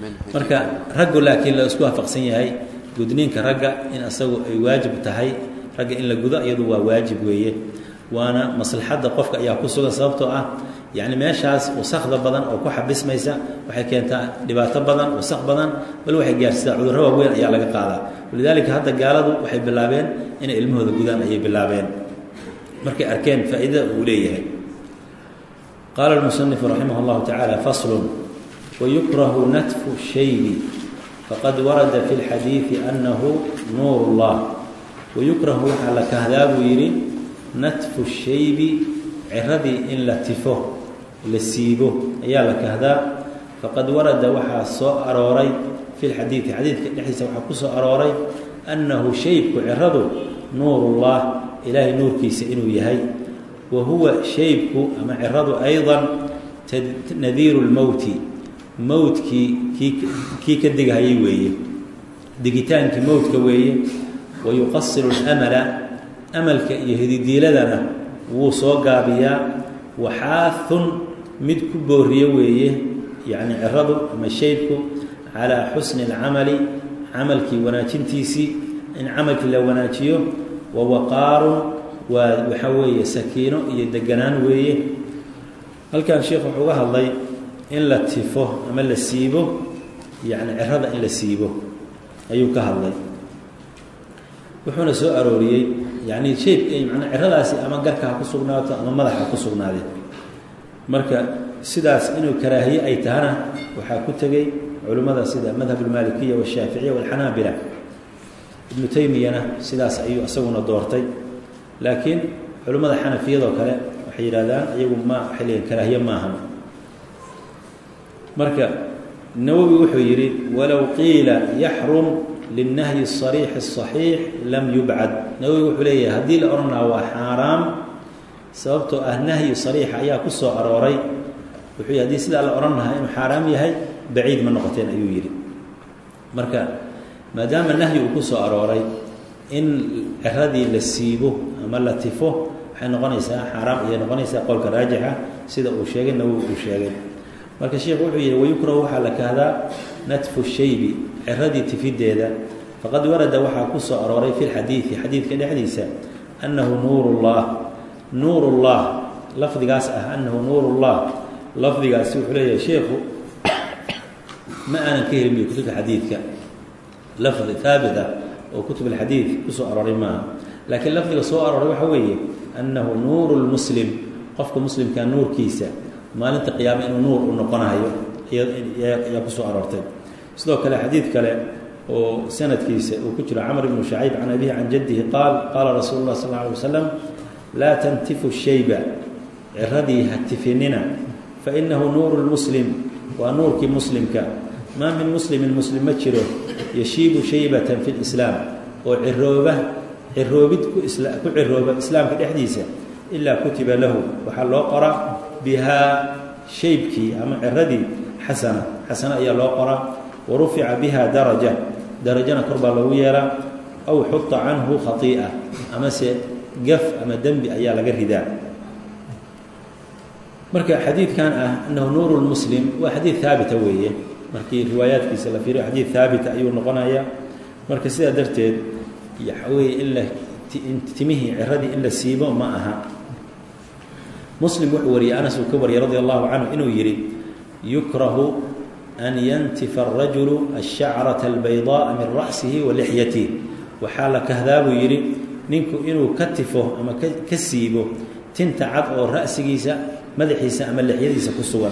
marka raggu laakiin la isku waafaqsan yahay gudniinka ragga in asagu ay waajib tahay ragga in la gudo iyadu waa waajib weeye waana maslaxadda qofka ayaa ku sugan sababtoo ah yacni meeshaas wasakda badan oo ku xabismaysa waxay keentaa dhibaato badan wasak badan bal waxay gaarsiisaa cudurro waaweyn ayaa laga qaadaa walidaalika hadda gaaladu waxay bilaabeen inay ilmahooda gudaan ayay bilaabeen markay arkeen faa'iidada uu leeyahay qaala almusanifu raximah llahu tacaala faslun wayukrahu natfu shaybi faqad warada fi lxadiidi annahu nuur اllah wayukrahu waxaa la kahdaa buu yidhi natfu shaybi ciradii in la tifo la siibo ayaa la kahdaa faqad warada waxaa soo arooray fi lxadiidi xadiidka dhexdiisa waxaa ku soo arooray annahu shaybku ciradu nuurullah ilaahay nuurkiisa inuu yahay wa huwa shaybku ama ciradu aydan nadiiru lmowti mowtkii kii kii ka digahayay weeye digitaankii mowtka weeye wa yuqasiru اlamala amalka iyo hididiiladana wuu soo gaabiyaa waxaathun mid ku booriyo weeye yacni ciradu ama shaybku calaa xusni اlcamali camalkii wanaajintiisii in camalkii la wanaajiyo wa waqaarun waa waxaa weeye sakiino iyo deganaan weeye halkan sheekh wuxuu uga hadlay in la tifo ama la siibo yacni cirada in la siibo ayuu ka hadlay wuxuuna soo arooriyey yacni shaybka manaa ciradaasi ama garka ha ku sugnaato ama madaxa ha ku sugnaadeen marka sidaas inuu karaahiye ay tahana waxaa ku tegey culimmada sida madhab almaalikiya washaaficiya walxanaabila ibnu taymiyana sidaas ayuu isaguna doortay laakiin culimmada xanafiyadoo kale waxay yidhahdaan iyagu ma waxay leeyiin karaahiye maahan marka nawowi wuxuu yidhi walow qiila yaxrum lilnahyi الصariixi الصaxiix lam yubcad nawowi wuxuu leeyahay haddii la odhan lahaa waa xaaraam sababtoo ah nahyi sariixa ayaa ku soo arooray wuxuu yhi hadii sidaa la odhan lahaa inuu xaaraam yahay baciid ma noqoteen ayuu yidhi marka maadaama nahyi uu ku soo arooray in ciradii la siibo ama la tifo waxay noqonaysaa xaaraam ayay noqonaysaa qowlka raajixa sida uu sheegay nawowi uu sheegay marka sheikhu wuxuu yidhi wayukrahu waxaa la kahdaa natfu shaybi ciradii tifideeda faqad warada waxaa ku soo arooray fi lxadiidi xadiidka dhexdiisa annahu nuur llah nuur llah lafdigaas ah annahu nuur llah lafdigaasi wuxuu leeyahay sheikhu ma aanan ka helin buy kutubta xadiidka lafdi haabit ah oo kutub alxadiid kusoo arooray maaha laakiin lafdiga soo arooray waxa weeye annahu nuuru lmuslim qofka muslimka nuurkiisa maalinta qiyaame inuu nuur u noqonayo ayaa kusoo aroortay sidoo kale xadiid kale oo sanadkiisa uu ku jiro camr ibnu shacayb can abihi can jaddihi qaal qaala rasuulu lah sal lla alay waslam laa tantifu shayba ciradii ha tifinina fainahu nuuru lmuslim waa nuurkii muslimka maa min muslimin muslim ma jiro yashiibu shaybatan fi lislaam oo cirooba ciroobid ku ku cirooba islaamka dhexdiisa ilaa kutiba lahu waxaa loo qoraa bihaa shaybkii ama ciradii xasana xasano ayaa loo qoraa wa rufica biha daraja darajana kor baa loogu yeelaa aw xuta canhu khaii'a amase gaf ama dembi ayaa laga ridaa marka xadiidkan ah annahu nuuru lmuslim waa xadiid haabita weeye markii riwaayaadkiisa la fiiriyo xadiid haabita ayuu noqonaya marka sidaa darteed waxa weeye in la timihii ciradii in la siibo ma aha muslim wuxuu wariyey anas uu ka wariyey radi allahu canhu inuu yidhi yukrahu an yantifa arajulu ashacrata albaydaaa min ra'sihi wa lixyatih waxaa la kahdaa buu yidhi ninku inuu ka tifo ama ka siibo tinta cad oo ra'sigiisa madaxiisa ama lixyadiisa ku sugan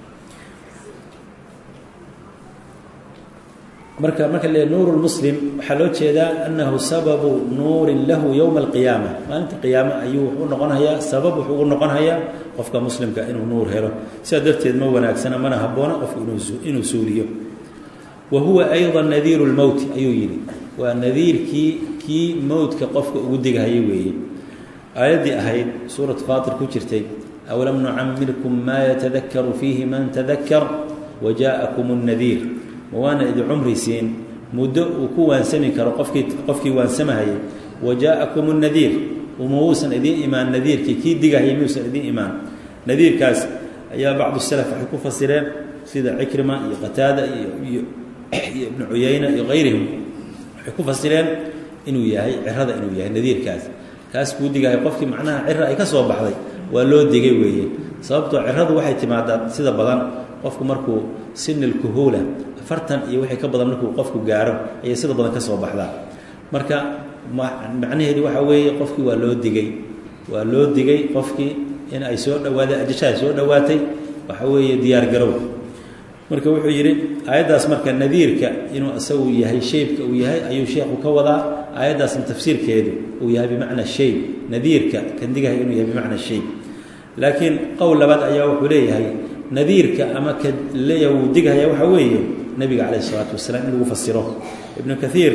marka marka le nuur lmuslim waxaa loo jeedaa annahu sababu nuurin lahu yowma alqiyaama maalinta qiyaame ayuu wuxuu noqonayaa sabab wuxuu ugu noqonayaa qofka muslimka inuu nuur helo sidaa darteed ma wanaagsana mana habboona qofku inuu suuliyo wa huwa ayضa nadiiru lmowti ayuu yidhi waa nadiirkii kii mowtka qofka ugu digahayay weeye aayaddii ahayd suuratu faatir ku jirtay awlam nucamirkum maa yatadakaru fiihi man tadakar wajaaءakum الnadiir ma waana idi cumri siin muddo uu ku waansami karo qofkii qofkii waansamahayay wajaaءakum الnadiir uma uusan idiin imaan nadiirkii kii digahayay miuusan idiin imaan nadiirkaas ayaa bacdu salaf waxay ku fasireen sida cikrima iyo qataada iyo iyo ibnu cuyayna iyo kayrihim waxay ku fasireen inuu yahay cirada inuu yahay nadiirkaas kaas kuu digahay qofkii macnaha cira ay ka soo baxday waa loo digay weeye sababtoo ciradu waxay timaadaa sida badan qofku markuu sinil kuhuula afartan iyo wixii ka badan markuu qofku gaaro ayay sida badan ka soo baxdaa marka macnaheedu waxaa weeye qofkii waa loo digay waa loo digay qofkii in ay soo dhawaadeen ajashaha soo dhowaatay waxa weeye diyaar garow marka wuxuu yidhi aayaddaas marka nadiirka inuu isagu yahay shaybka uu yahay ayuu sheekhu ka wadaa aayaddaasna tafsiirkeedu uu yahay bimacna shayb nadiirka kandigaha inuu yahay bimacna shayb laakiin qowl labaad ayaa wuxuu leeyahay nadiirka ama ka leeyaha wuu digahaya waxaa weeye nebiga calayh isalaatu wasalaam in lagu fasiro ibnu kaiir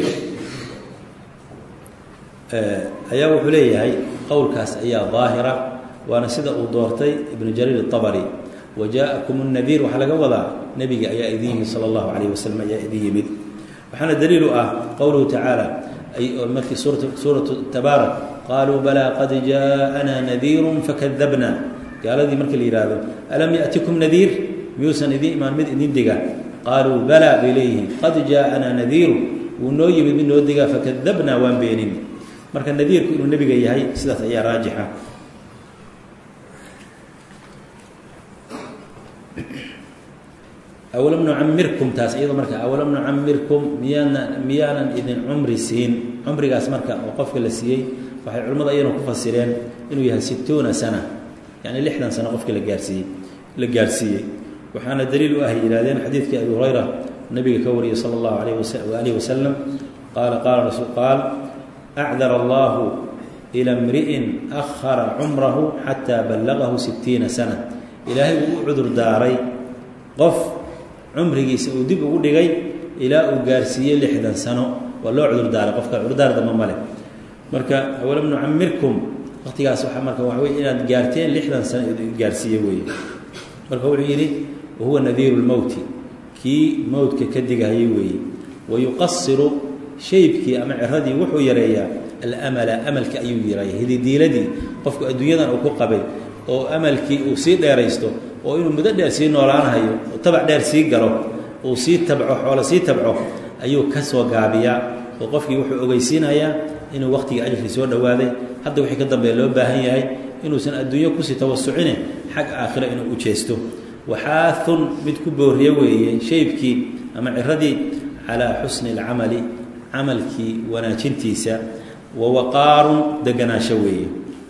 ayaa wuxuu leeyahay qowlkaas ayaa daahira waana sida uu doortay ibnu jariir الطabri wajaaءakum الnadiir waxaa laga wadaa nebiga ayaa idin yimid salى اllahu عalayه waslm ayaa idin yimid waxaana daliil u ah qowluhu tacaala markii suuraةu tabaarak qaluu balaa qad jaaءana nadiiru fakadabna gaaladii markii la yihahdo alam yaأtikum nadiir miyuusan idin imaan mid idin diga qaaluu balaa bay leeyihiin qad jaaءana nadiiru wuu noo yimid mid noo digaa fakadabna waan beenin marka nadiirku inuu nebiga yahay sidaas ayaa raajixa awalam nucamirkum taas iyado marka awalam nucamirkum miyaana miyaanan idin cumri siin cumrigaas marka oo qofka la siiyey waxay culimmadu ayana ku fasireen inuu yahay situuna sana yacni lixdan sano qofka la gaarsiiyey la gaarsiiyey waxaana daliil u ah yihahdeen xadiidkii abi hurayra nabiga ka wariyey sala allahu alayh waalihi wasalam qaala qaala rasul qaal acdar allahu ila mri'in ahara cumrahu xataa ballagahu sitiina sana ilaahay uu u cudur daaray qof cumrigiisa uu dib ugu dhigay ilaa uu gaarsiiyey lixdan sano waa loo cudur daaray qofka cudurdaar damba male marka awalam nucamirkum waqtigaas waaa marka waxa wey inaad gaarteen lixdan sano gaarsiiye weeye marka wuxuu yidhi wahuwa nadiiru lmowti kii mowtka ka digahayay weeye wayuqasiru shaybkii ama ciradii wuxuu yareeyaa alamala amalka ayuu yareeya hididiiladii qofku adduunyadan uu ku qabay oo amalkii uu sii dheeraysto oo inuu muddo dheer sii noolaanahayo oo tabac dheer sii galo uu sii tabco xoolo sii tabco ayuu ka soo gaabiyaa oo qofkii wuxuu ogeysiinayaa inuu waqtigii ajrkii soo dhowaaday hadda wixii ka dambeeya loo baahan yahay inuusan adduunyo kusii tawasucine xag aakhiro inuu u jeesto waxaaun mid ku booriye weeye shaybkii ama ciradii calaa xusni اlcamali camalkii wanaajintiisa wa waqaarun deganaasho weeye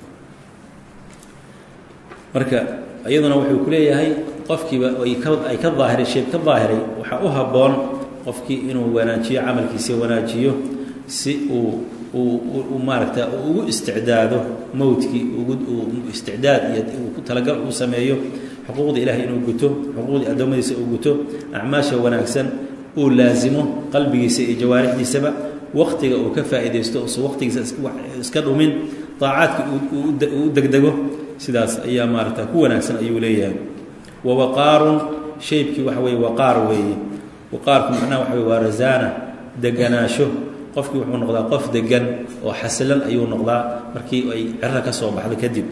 marka iyaduna wuxuu ku leeyahay qofkiiba ay ka daahiray shayb ka daahiray waxaa u habboon qofkii inuu wanaajiyo camalkiisa wanaajiyo si uu uu maaragta ugu isticdaado mowtkii ugu isticdaad iyo talagal uu sameeyo xuquuqda ilaahay inuu guto xuquuqdii addoommadiisa uu guto acmaasha wanaagsan uu laasimo qalbigiisa iyo jawaarixdiisaba waktiga uu ka faa'iidaysto usan waqtigiisa iska dhumin daacaadka uu u degdego sidaas ayaa maaragta ku wanaagsan ayuu leeyahay wa waqaarun shaybkii waxa weeye waqaar weeye waqaarku macnaha waxa weye waa rasaana deganaasho qofkii wuxuu noqdaa qof degan oo xasilan ayuu noqdaa markii ay ciro ka soo baxdo kadib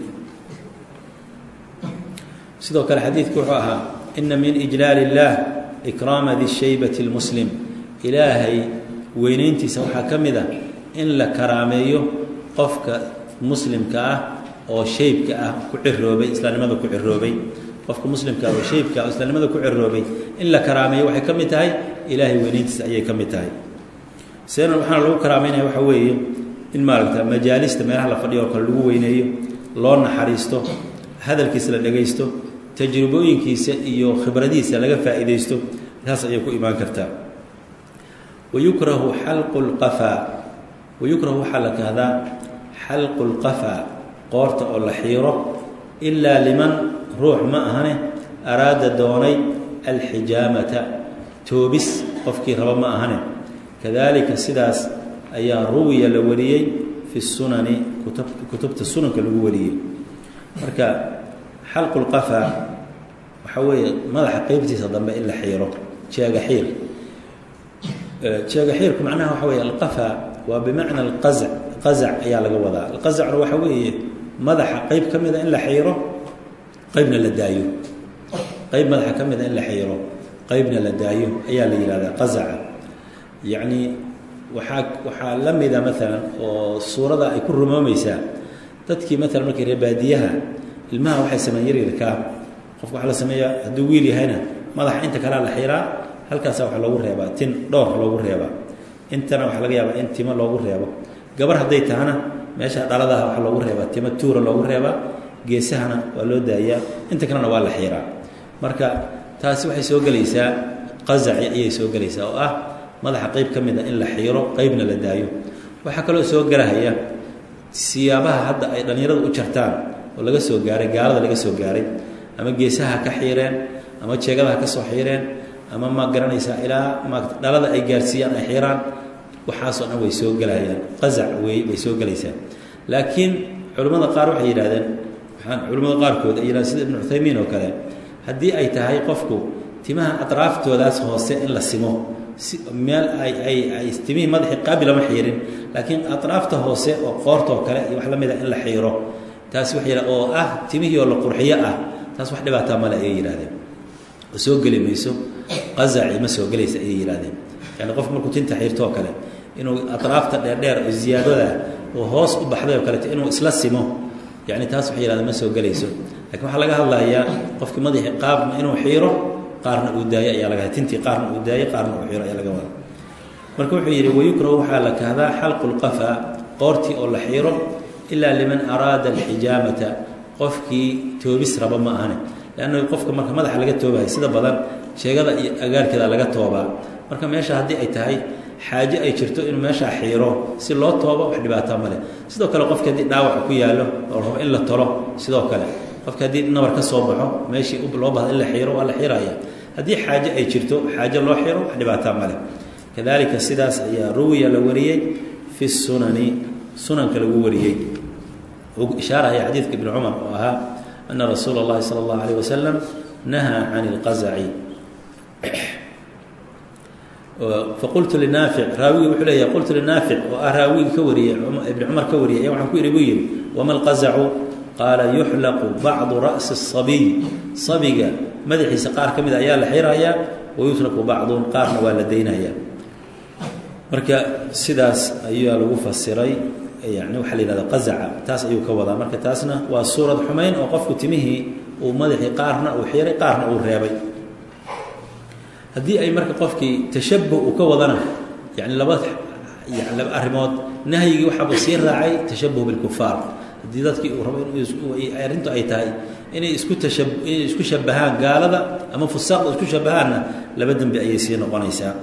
sidoo kale xadiidku wuxuu ahaa ina min ijlaal اllah ikraama di shaybati اlmuslim ilaahay weynayntiisa waxaa ka mid a in la karaameeyo qofka muslimka ah oo shaybka ah ku ciroobay islaamnimada ku ciroobay qofka muslimka ah oo shaybka ah oo islaamnimada ku ciroobay in la karaameeyo waxay ka mid tahay ilaahay weynayntiisa ayay ka mid tahay seena waxaana lagu karaameynaya waxaa weeye in maaragta majaalista meelaha la fadhiyo oo kale lagu weyneeyo loo naxariisto hadalkiisa la dhegaysto tajribooyinkiisa iyo khibradihiisa laga faa'iidaysto taas ayay ku imaan kartaa wayukrahu xalqu lqafaa wayukrahu waxaa la kahdaa xalqu lqafaa qoorta oo la xiiro ilaa liman ruux ma ahane araada doonay alxijaamata toobis qofkii raba ma ahane kadalika sidaas ayaa ruwiya la wariyey fi sunani kutubta sunanka lagu wariyey marka xalqu lqafaa waxaa weeye madaxa qeybtiisa dambe in la xiiro jeega xiir jeega xiirku macnaha waxa weeye alqafaa waa bimacna alqazac qazac ayaa laga wadaa alqazacna waxa weeye madaxa qeyb ka mida in la xiiro qeybna la daayo qeyb madaxa ka mida in la xiiro qeybna la daayo ayaa la yihahdaa qazaca yacni waxaa waxaa la mida maalan oo suurada ay ku rumoomaysaa dadkii maalan markii reebaadiyaha ilmaha waxay sameeyeen yaryarkaa qofka waxaa la sameeyaa hadduu wiil yahayna madaxa inta kalea la xiraa halkaasa waxa loogu reebaa tin dhowr loogu reebaa intana waxaa laga yaabaa in timo loogu reebo gabar hadday tahana meesha dhaladaha waxaa loogu reebaa timo tuura loogu reebaa geesahana waa loo daayaa inta kalena waa la xiraa marka taasi waxay soo gelaysaa qazaci ayay soo gelaysaa oo ah madaxa qeyb ka mid a in la xiiro qeybna la daayo waxaa kaloo soo gelahaya siyaabaha hadda ay dhallinyaradu u jartaan oo laga soo gaaray gaalada laga soo gaaray ama geesaha ka xiireen ama jeegadaha ka soo xiireen ama ma garanaysaa ilaa ma dhalada ay gaarsiiyaan ay xiiraan waxaasoo dhan way soo gelahayaan qazac wey bay soo gelaysaa laakiin culimmada qaar waxay yidhahdeen waxaan culimmada qaarkood ay yidhahdeen sida ibnu cuthaymiin oo kale haddii ay tahay qofku timaha atraaftoodaas hoose in la simo si meel ay ay ay timihii madaxii qaabi lama xiirin laakiin atraafta hoose oo qoortoo kale iyo wax la mid a in la xiiro taasi waxa yidhah oo ah timihii oo la qurxiyo ah taas wax dhibaataa male ayay yidhahdeen oo soo geli mayso qazaci ma soo gelaysa ayay yidhahdeen yani qofku markuu tinta xiirto oo kale inuu atraafta dheerdheer oo ziyaadada oo hoos u baxday oo kaleeto inuu isla simo yani taas waxay yidhahdeen ma soo gelayso lakiin waxaa laga hadlayaa qofkii madaxii qaabna inuu xiiro qaarna uu daayo ayaa laga tintii qaarna uu daayo qaarna uu xiiro ayaa laga wada marka wuxuu yidhi wayukrahu waxaa la kahdaa xalqu lqafa qoortii oo la xiiro ilaa liman araada alxijaamata qofkii toobis raba ma ahane leanna qofka marka madaxa laga toobahay sida badan sheegada iyo agaarkeeda laga toobaa marka meesha haddii ay tahay xaaje ay jirto inuu meeshaa xiiro si loo toobo wax dhibaataa male sidoo kale qofki haddii dhaawac ku yaallo oo rabo in la tolo sidoo kale qofka haddii nabar ka soo baxo meeshii loo bahda in la xiiro waa la xiiraya haddii xaaje ay jirto xaaje loo xiro wax dhibaataa male kadalika sidaas ayaa ruwiya la wariyey fi sunani sunanka lagu wariyey uu ishaarahaya xadiidka ibni cumar oo ahaa ana rasuula اllahi salى اllahu alيyh wasalam nahaa can اlqazaci faqultu linaafic raawigi wuxuu leeya qultu linaafic oo ah raawigi ka wariyey ibni cumar ka wariyay ayaa waxaan ku yidhi buu yidhi wama alqazacu qaala yuxlaqu bacdu ra'si الصabiy sabiga madaxiisa qaar ka mida ayaa la xirayaa wayutraku bacdun qaarna waa la daynaya marka sidaas ayaa lagu fasiray yani waxaa la yihahda qazaca taas ayuu ka wadaa marka taasna waa suurad xumayn oo qofku timihii uu madaxii qaarna uu xiray qaarna uu reebay haddii ay marka qofkii tashabuh uu ka wadana yani laba yani laba arrimood nahyigii waxaaba sii raacay tashabuh bilkufaar haddii dadkii uu rabo in arrintu ay tahay inay isku tasha inay isku shabahaan gaalada ama fusaaqda isku shabahaanna laba dembi ayay sii noqonaysaa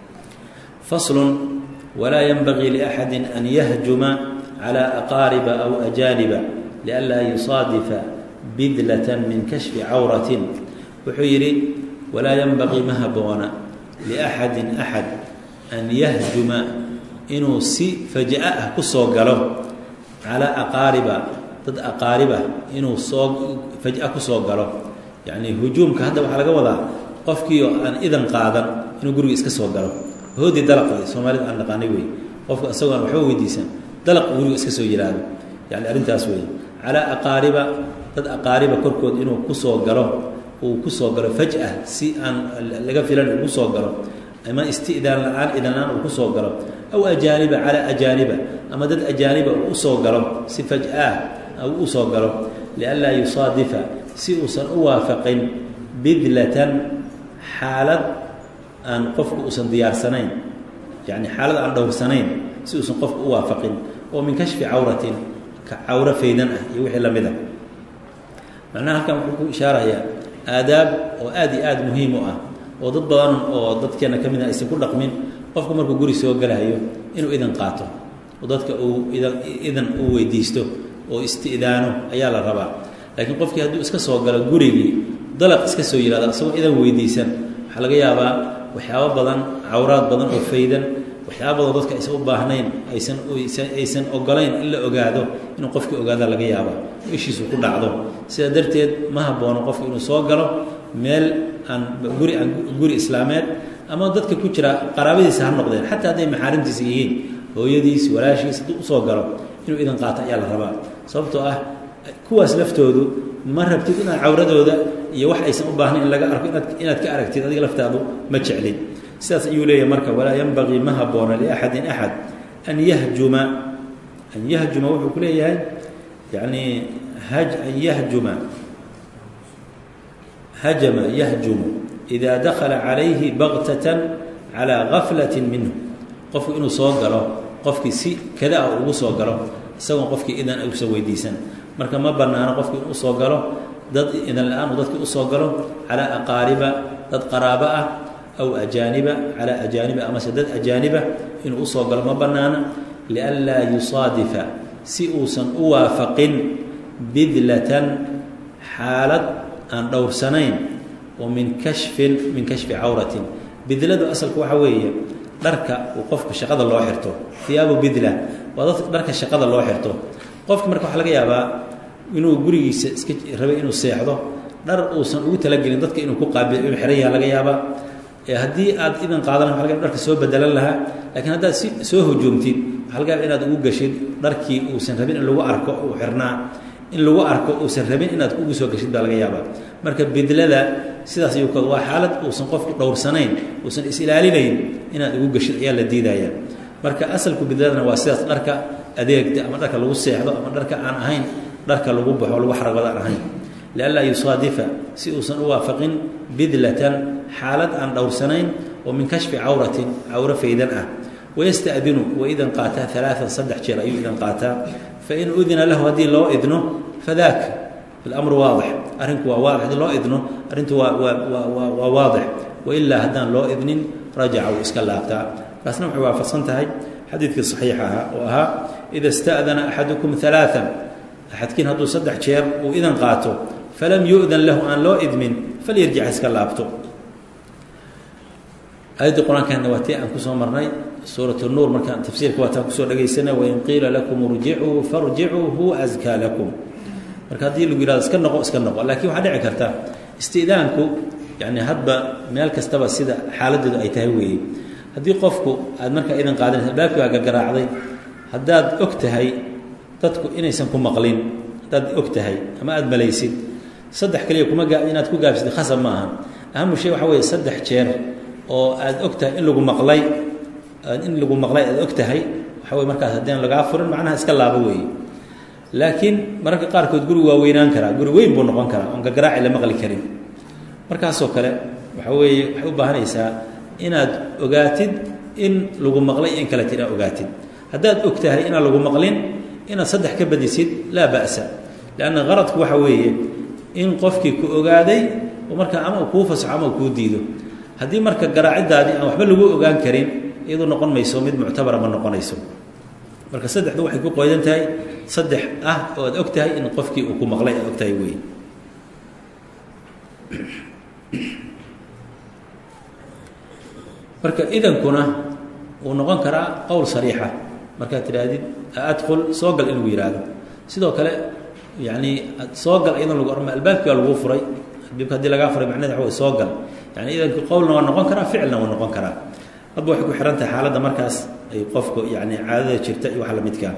faslun walaa yanbagii liaxadi an yahjuma calى aqaariba aw ajaaniba lianlaa yusaadifa bidlatan min kashfi cawratin wuxuu yidhi walaa yanbagii ma haboona liaxadin axad an yahjuma inuu si faja ah ku soo galo calaa aqaariba dad aqaariba inuu soo faja ku soo galo yacnii hujuumka hadda waxaa laga wadaa qofkiioo aan idan qaadan inuu guriga iska soo galo hoodii dalaqda soomaalida aan dhaqaanay wey qofka isagoo aan waxba weydiisan dalaq guriga iska soo yidhaahdo yani arrintaas wey calaa aqaariba dad aqaariba korkood inuu kusoo galo uu kusoo galo faj'a si aan laga filan uu kusoo galo ama istidaan la-aan idanlaan uu kusoo galo aw ajaaniba calaa ajaaniba ama dad ajaaniba uu usoo galo si faj'ah uu usoo galo lianlaa yusaadifa si uusan u waafaqin bidlatan xaalad aan qofku uusan diyaarsanayn yani xaalad aan dhowrsanayn si uusan qofku u waafaqin oo min kashfi cawratin ka cawro faydan ah iyo wixii lamid a macnaha halkan wuxuu ku ishaarayaa aadaab oo aad iyo aada muhiim u ah oo dad badan oo dadkeena ka mid ah aysan ku dhaqmin qofku markuu guri soo galayo inuu idan qaato oo dadka uu idan idan uu weydiisto oo isti'daano ayaa la rabaa laakiin qofkii hadduu iska soo galo gurigii dalaq iska soo yihahdo isagoo idan weydiisan waxaa laga yaabaa waxyaabo badan cawraad badan oo faydan waxyaaba badan dadka aysan u baahnayn aysan aysan ogolayn in la ogaado inuu qofkii ogaada laga yaaba oo ishiisu ku dhacdo sidaa darteed ma haboono qofku inuu soo galo meel aan guri aan guri islaameed ama dadka ku jira qaraabadiisa ha noqdeen xataa hadday maxaarimtiisa yihiin hooyadiis walaashiis hadduu usoo galo inuu idan qaato ayaa la rabaa sababtoo ah kuwaas laftoodu ma rabtid inaad cawradooda iyo wax aysan u baahnayn in laga arko inaad inaad ka aragtid adiga laftaadu ma jeclid sidaas ayuu leeyahay marka walaa yanbagii ma haboona liaxadin axad an yahjuma an yahjuma wuxuu ku leeyahay yani haj an yahjuma hajama yahjumu ida dakala calayhi baktatan calaa gaflati minhu qofku inuu soo galo qofkii si kada ah ugu soo galo isagoon qofkii idan usan weydiisan marka ma banaano qofkii inuu soo galo dad idan la-aan uu dadkii usoo galo calaa aqaariba dad qaraabo ah aw ajaaniba calaa ajaaniba amase dad ajaaniba inuu usoo galo ma banaana lianlaa yusaadifa si uusan u waafaqin bidlatan xaalad aan dhowrsanayn oo min kashfin min kashfi cawratin bidladu asalku waxaa weeye dharka uu qofka shaqada loo xirto hiyaabu bidla waa dad dharka shaqada loo xirto qofka marka waxaa laga yaabaa inuu gurigiisa iska rabay inuu seexdo dhar uusan ugu talagelin dadka inuu ku qaabil inuu xiran yaha laga yaabaa haddii aad idan qaadan waa laga dharka soo bedelan lahaa lakiin haddaad si soo hujuumtid waxaa laga yaaba inaad ugu gashid dharkii uusan rabin in lagu arko uu xirnaa in lagu arko uusan rabin inaad ugu soo gashid baa laga yaabaa marka bidlada sidaas ayuu ka waa xaalad uusan qofku dhowrsanayn uusan is-ilaalinayn inaad ugu gashid ayaa la diidaya marka asalku bidladana waa sidaas dharka adeegta ama dharka lagu seexdo ama dharka aan ahayn dharka lagu baxo lagu xaragooda aan ahayn lianlaa yusaadifa si uusan u waafaqin bidlatan xaalad aan dhowrsanayn oo min kashfi cawratin cawro faydan ah wayastadinu wa idan qaataa alaaan saddex jeer ayuu idan qaataa fain udina lahu haddii loo idno fadaak amru waadix arrinku waa waadix haddii loo idno arrintu waa waa waa waadix wailaa haddaan loo idnin rajaca wuu iska laabtaa kaasna waxay waafaqsan tahay xadiidkii saxiixa ahaa oo ahaa ida ista'dana axadukum alaaan axadkiin hadduu saddex jeer uu idan qaato falam yu'dan lahu aan loo idmin falyarjic iska laabto aayaddii qur-aankana waa tii aan kusoo marnay suurat nuur markaan tafsiirka waataan kusoo dhagaysana wain qiila lakum irjicuu farjicuu huwa askaa lakum marka haddii lagu yihahdo iska noqo iska noqo laakiin waxaa dhici karta isti'daanku yani hadba meel kastaba sida xaaladeedu ay tahay weeye haddii qofku aad markaa idan qaadanaysa albaabkii baa gagaraacday haddaad og tahay dadku inaysan ku maqlin haddaad og tahay ama aada malaysid saddex kaliya kuma gaa inaad ku gaabsatid khasab ma aha ahamu shay waxa weeye saddex jeer oo aada og tahay in lagu maqlay in lagu maqlay aada og tahay waxa weye markaas haddaan lagaa furin macnaha iska laabo weeye laakiin mararka qaarkood guri waa weynaan karaa guri weyn buu noqon karaa oon gagaraaci la maqli karin markaasoo kale waxa weeye waxay u baahanaysaa inaad ogaatid in lagu maqlay in kaleet inaad ogaatid haddaad og tahay inaan lagu maqlin inaad saddex ka badisid laa ba'sa leanna qaradku waxa weeye in qofkii ku ogaaday oo markaa ama uu kuu fasaxo ama uu kuu diido haddii marka garaaciddaadii aan waxba lagu ogaan karin iyadu noqon mayso mid muctabara ma noqonayso marka saddexdu waxay ku qoydan tahay saddex ah oo aad og tahay in qofkii uu ku maqlay aad og tahay wey marka idankuna wuu noqon karaa qowl sariixa markaad tidhaahdid adkhul soo gal in lagu yihahdo sidoo kale yani soo gal iyadan lagu orma albaabkii baa laguu furay albaabka hadii lagaa furay macneda waxa wey soo gal yani idanki qowlna waa noqon karaa ficilna waa noqon karaa hadba waxay ku xihan tahay xaaladda markaas ay qofku yani caadada jirta iyo wax lamidkaa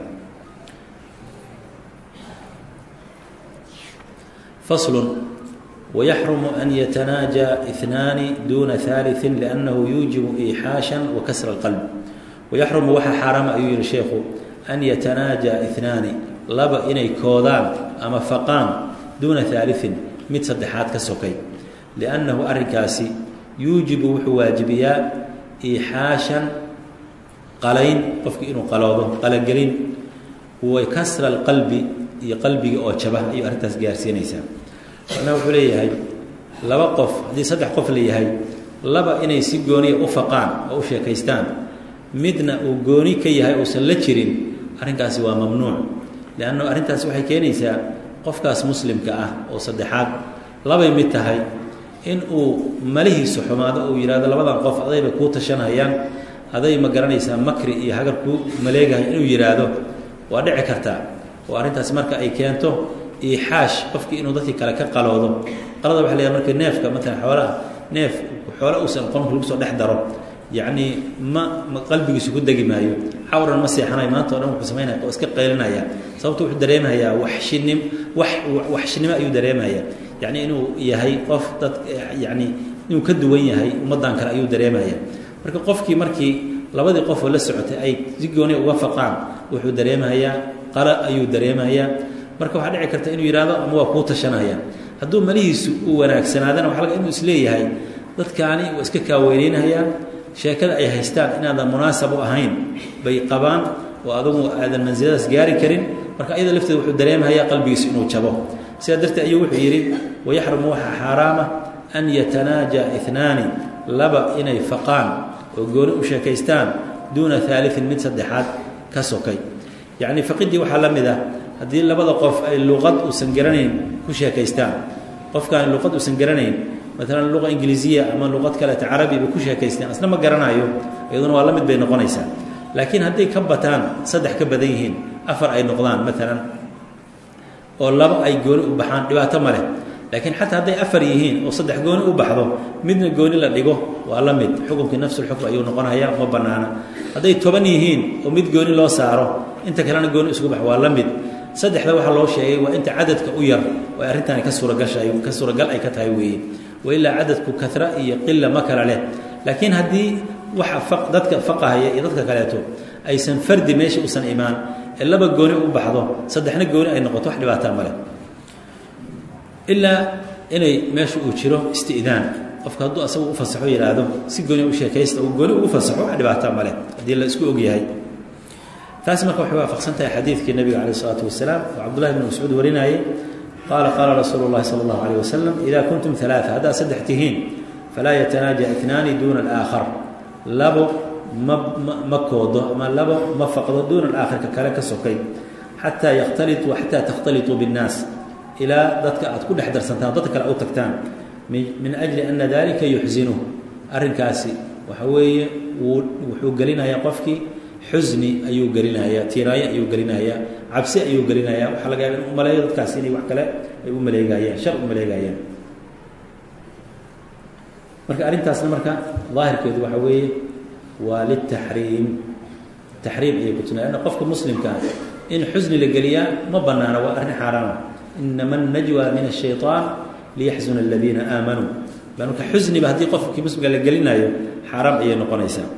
faslun wayaxrumu an yatanaaja inaani duuna ثaaliثi liannahu yuujibu iixaasha wa kasra اlqalb wayaxrumu waxaa xaaraama ayuu yihi sheekhu an yatanaaja inaani laba inay koodaan ama faqaan duuna ثaaliثin mid saddexaad ka sokay liannahu arrinkaasi yuujibu wuxuu waajibiyaa iixaashan qalayn qofkii inuu qaloodo qalagelin wa kasra alqalbi iyo qalbiga oo jaba ayuu arrintaas gaarsiinaysaa macnaha wuxuu leeyahay laba qof haddii saddex qof la yahay laba inay si gooniya u faqaan oo u sheekaystaan midna uu gooni ka yahay uusan la jirin arrinkaasi waa mamnuuc leanna arrintaasi waxay keenaysaa qofkaas muslimka ah oo saddexaad labay mid tahay in uu malihiisu xumaado uu yidhahdo labadan qof adayba kuu tashanhayaan aday ma garanaysaa makri iyo hagar kuu maleegahay inuu yidhaahdo waa dhici kartaa oo arrintaasi marka ay keento iixaash qofkii inuu dadkii kale ka qaloodo qalada waxa leeyahay marka neefka matalan xoolaha neef xoole uusan qonka lagu soo dhex daro yacnii ma ma qalbigiisu ku degi maayo cawran ma seexanayo maanta o dhan wuxuu samaynaya oo iska qaylinaya sababto wuxuu dareemayaa waxshinim wax waxshinimo ayuu dareemaya yacni inuu yahay qof dad yacni inuu ka duwan yahay ummaddan kale ayuu dareemaya marka qofkii markii labadii qofoo la socotay ay si gooni uga faqaan wuxuu dareemahayaa qala ayuu dareemahayaa marka waxaa dhici karta inuu yidhahdo ama waa kuu tashanaya hadduu malihiisu uu wanaagsanaadana waxa laga inuu isleeyahay dadkaani waa iska kaaweyneynaayaan sheekada ay haystaan inaadan munaasab u ahayn bay qabaan oo adugu aadan mansiladaas gaari karin marka ayada lafteeda wuxuu dareemahayaa qalbigiisu inuu jabo sidaa darteed ayuu wuxuu yidhi wayaxrumu waxaa xaaraama an yatanaaja inaani laba inay faqaan oo gooni u sheekaystaan duuna aaliin mid saddexaad ka sokay yacnii faqidii waxaa la mid ah haddii labada qof ay luqad uusan garanayn ku sheekaystaan qofkaani luqad uusan garanayn maalan luqa ingiliisiya ama luqad kaleeta carabi bay ku sheekaysteen asna ma garanayo iyaduna waa la mid bay noqonaysaa laakiin hadday ka bataan saddex ka badan yihiin afar ay noqdaan maalan oo laba ay gooni u baxaan dhibaato ma leh laakiin xataa hadday afar yihiin oo saddex gooni u baxdo midna gooni la dhigo waa la mid xukunkii nafsulxukm ayuu noqonaya ma bannaana hadday toban yihiin oo mid gooni loo saaro inta kalena gooni isugu bax waa la mid saddexda waxaa loo sheegay waa inta cadadka u yar oo ay arrintaani ka suuragasha ka suuragal ay ka tahay weeye wa ilaa cadadku kara iyo qila ma kala leh laakiin haddii waxa dadka faqahaya iyo dadka kaleeto aysan fardi meesha usan imaan ee laba gooni u baxdo saddexna gooni ay noqoto wax dhibaataa ma leh ilaa inay meesha uu jiro istidaan qofka hadduu asagu u fasaxo yidhaahdo si gooni u sheekaysta uu gooni ugu fasaxo wax dhibaataa ma leh haddii la isku og yahay taas marka waxay waafaqsan tahay xadiidkii nabiga calayh isalaatu wasalaam oo cabdullahi bn mascuud warinayay qaala qaala rasuulu llahi sala allahu alayh wasalam idaa kuntum alaaa haddaad saddex tihiin falaa yatanaaja itnaani duuna alaakhar labo ma ma koodo ama labo ma faqdo duuna alaakhar ka kale ka sokay xataa yakhtalituu xataa takhtalituu binnaas ilaa dadka aad ku dhex darsantaan dadka kale u tagtaan min ajli ana dalika yuxsinuh arrinkaasi waxa weeye wuu wuxuu gelinayaa qofkii xusni ayuu gelinayaa tiiraayo ayuu gelinayaa cabsi ayuu gelinayaa waxaa laga yaaba in u maleeyo dadkaasi inay wax kale ay u maleegayaan shar u maleegayaan marka arrintaasna marka daahirkeedu waxa weeye waa litaxriim taxriim ayay ku tuna anna qofka muslimkaa in xusni la geliyaa ma banaana waa arrin xaaraama inama الnajwa min الshayطaan liyaxzuna aladiina aamanuu marka xusniba haddii qofkii muslimka la gelinayo xaaraam ayay noqonaysaa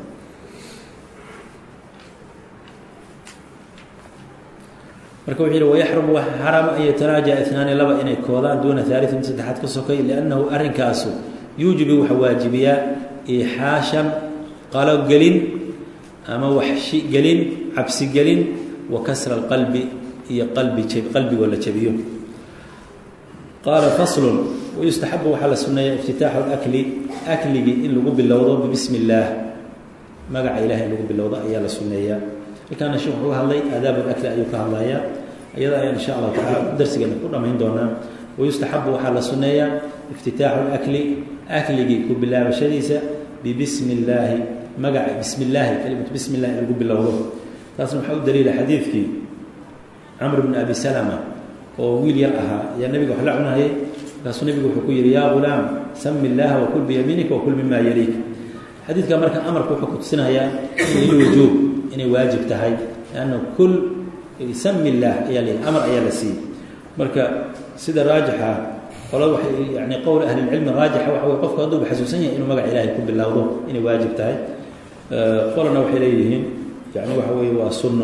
marka wuxuu yidhi wayaxrumu waxa xaraama an yatanaaja inaani laba inay koodaan duuna aaliin saddexaad ka sokay liannahu arrinkaasu yuujibu waxa waajibiyaa iixaashan qalogelin ama waxshi gelin cabsi gelin wa kasra alqalbi iyo qalbi qalbigoo la jabiyo qaala faslun wayustaxabu waxaa la sunneeya iftitaaxu lakli akligii in lagu bilowdo bibismi illaah magaca ilahay in lagu bilowdo ayaa la sunneeyaa halkaana sheekh wuxuu hadlay aadaab lakli ayuu ka hadlayaa iyada ayaan insha allahu tacala darsigeena ku dhammayn doonaa wayustaxabu waxaa la sunneeyaa iftitaaxu lakli akligii ku bilaabashadiisa bibismi illaahi magaca bismi illaahi kelimatu bismi illahi in lagu bilowdo taasna waxaa u daliila xadiidkii camr bn abi salama oo wiil yar ahaa ayaa nebiga wax la cunayay markaasuu nebigu wuxuu ku yidhi yaa gulaam sami illaaha wakul biyamiinika wakul mima yaliik xadiidka marka amarka wuxuu kutusinayaa lilwujuub inay waajib tahay lanna kul sami illaah ayaa la amar ayaa la siiyey marka sida raajixa qolada waxay yani qowl ahlilcilmi raajixa waxa wey qofku hadduuba xasuusan yahay inuu magaca ilaahay ku bilowdo inay waajib tahay qolana waxay leeyihiin yani waxa weeye waa sunno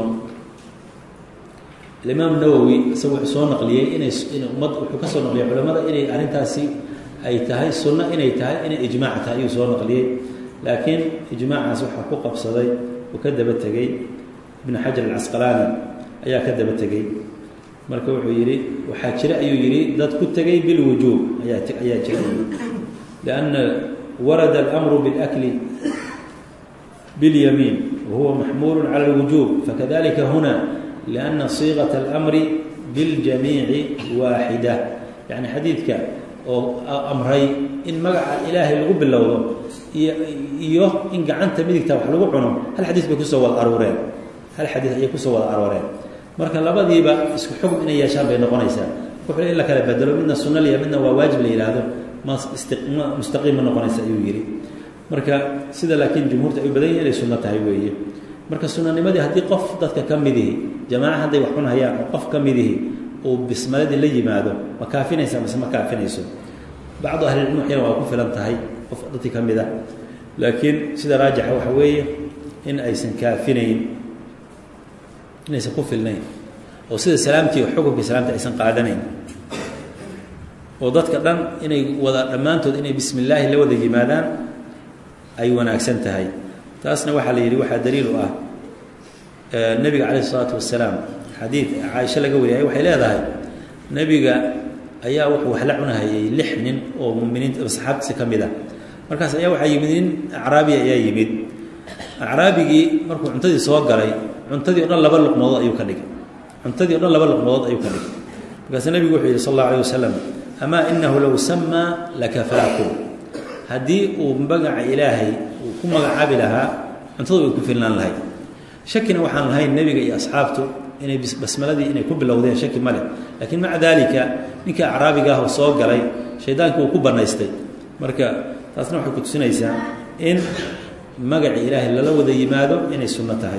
alimaam nawowi isaga wuxuu soo naqliyey inay in ummad wuxuu ka soo naqliyey culamada inay arrintaasi ay tahay sunno inay tahay inay ijmaac tahay ayuu soo naqliyey laakiin ijmaacaas waxaa ku qabsaday uu ka daba tegey ibnu xajar alcasqalaani ayaa ka daba tegey marka wuxuu yidhi waxaa jira ayuu yidhi dad ku tegey bilwujuub ayaa ayaa jira lianna warada alamru bilakli biاlyamiin wahuwa maxmuulu cala alwujuub fakadalika huna lianna siiqata alamri biاljamiici waaxida yacni xadiidka oo amray in magaca ilaahay lagu bilowdo iyo iyo in gacanta midigta wax lagu cuno hal xadiis bay kusoo wada arooreen hal xadiis ayay kusoo wada arooreen marka labadiiba isku xukm inay yeeshaan bay noqonaysaa wuxuu in la kala bedelo midna sunno liya midna waa waajib la yidhaahdo ma ma mustaqiim ma noqonaysa ayuu yidhi marka sida laakiin jumhuurta ay u badan yihin inay sunno tahay weeye marka sunanimadii haddii qof dadka ka midihi jamaaca hadday wax cunhayaan oo qof ka midihi uu bismaladii la yimaado ma kaafinaysa mise ma kaafinayso bacdu ahlilcilmi waxyana waa ku filan tahay qof dadkii ka mid a laakiin sida raajixa waxa weeye in aysan kaafinayn inaysan ku filnayn oo sida salaamtii xukunka salaamta aysan qaadanayn oo dadka dhan inay wada dhammaantood inay bismi illaahi la wada yimaadaan ay wanaagsan tahay taasna waxaa la yidhi waxaa daliil u ah nebiga calayh isalaatu wasalaam xadiid caaisho laga wariyay waxay leedahay nebiga ayaa wuxuu wax la cunahayay lix nin oo muminiinta saxaabtiisa ka mid ah markaas ayaa waxaa yimid nin acraabiya ayaa yimid acraabigii markuu cuntadii soo galay cuntadii o dhan laba luqmadood ayuu ka dhigay cuntadii o dhan laba luqmadood ayuu ka dhigay markaasuu nebigu wuxuu yidhi sal allahu alayh wasalam amaa inahu low samaa lakafaakum haddii uu magaca ilaahay uu ku magacaabi lahaa cuntadu way ku filnaan lahayd shakina waxaan lahayn nebiga iyo asxaabtu inay basmaladii inay ku bilowdeen shaki ma leh laakiin maca daalika ninka acraabiga ah oo soo galay shaydaankii uu ku bannaystay marka taasna waxay ku tusinaysaa in magaca ilaahay lala wada yimaado inay sunno tahay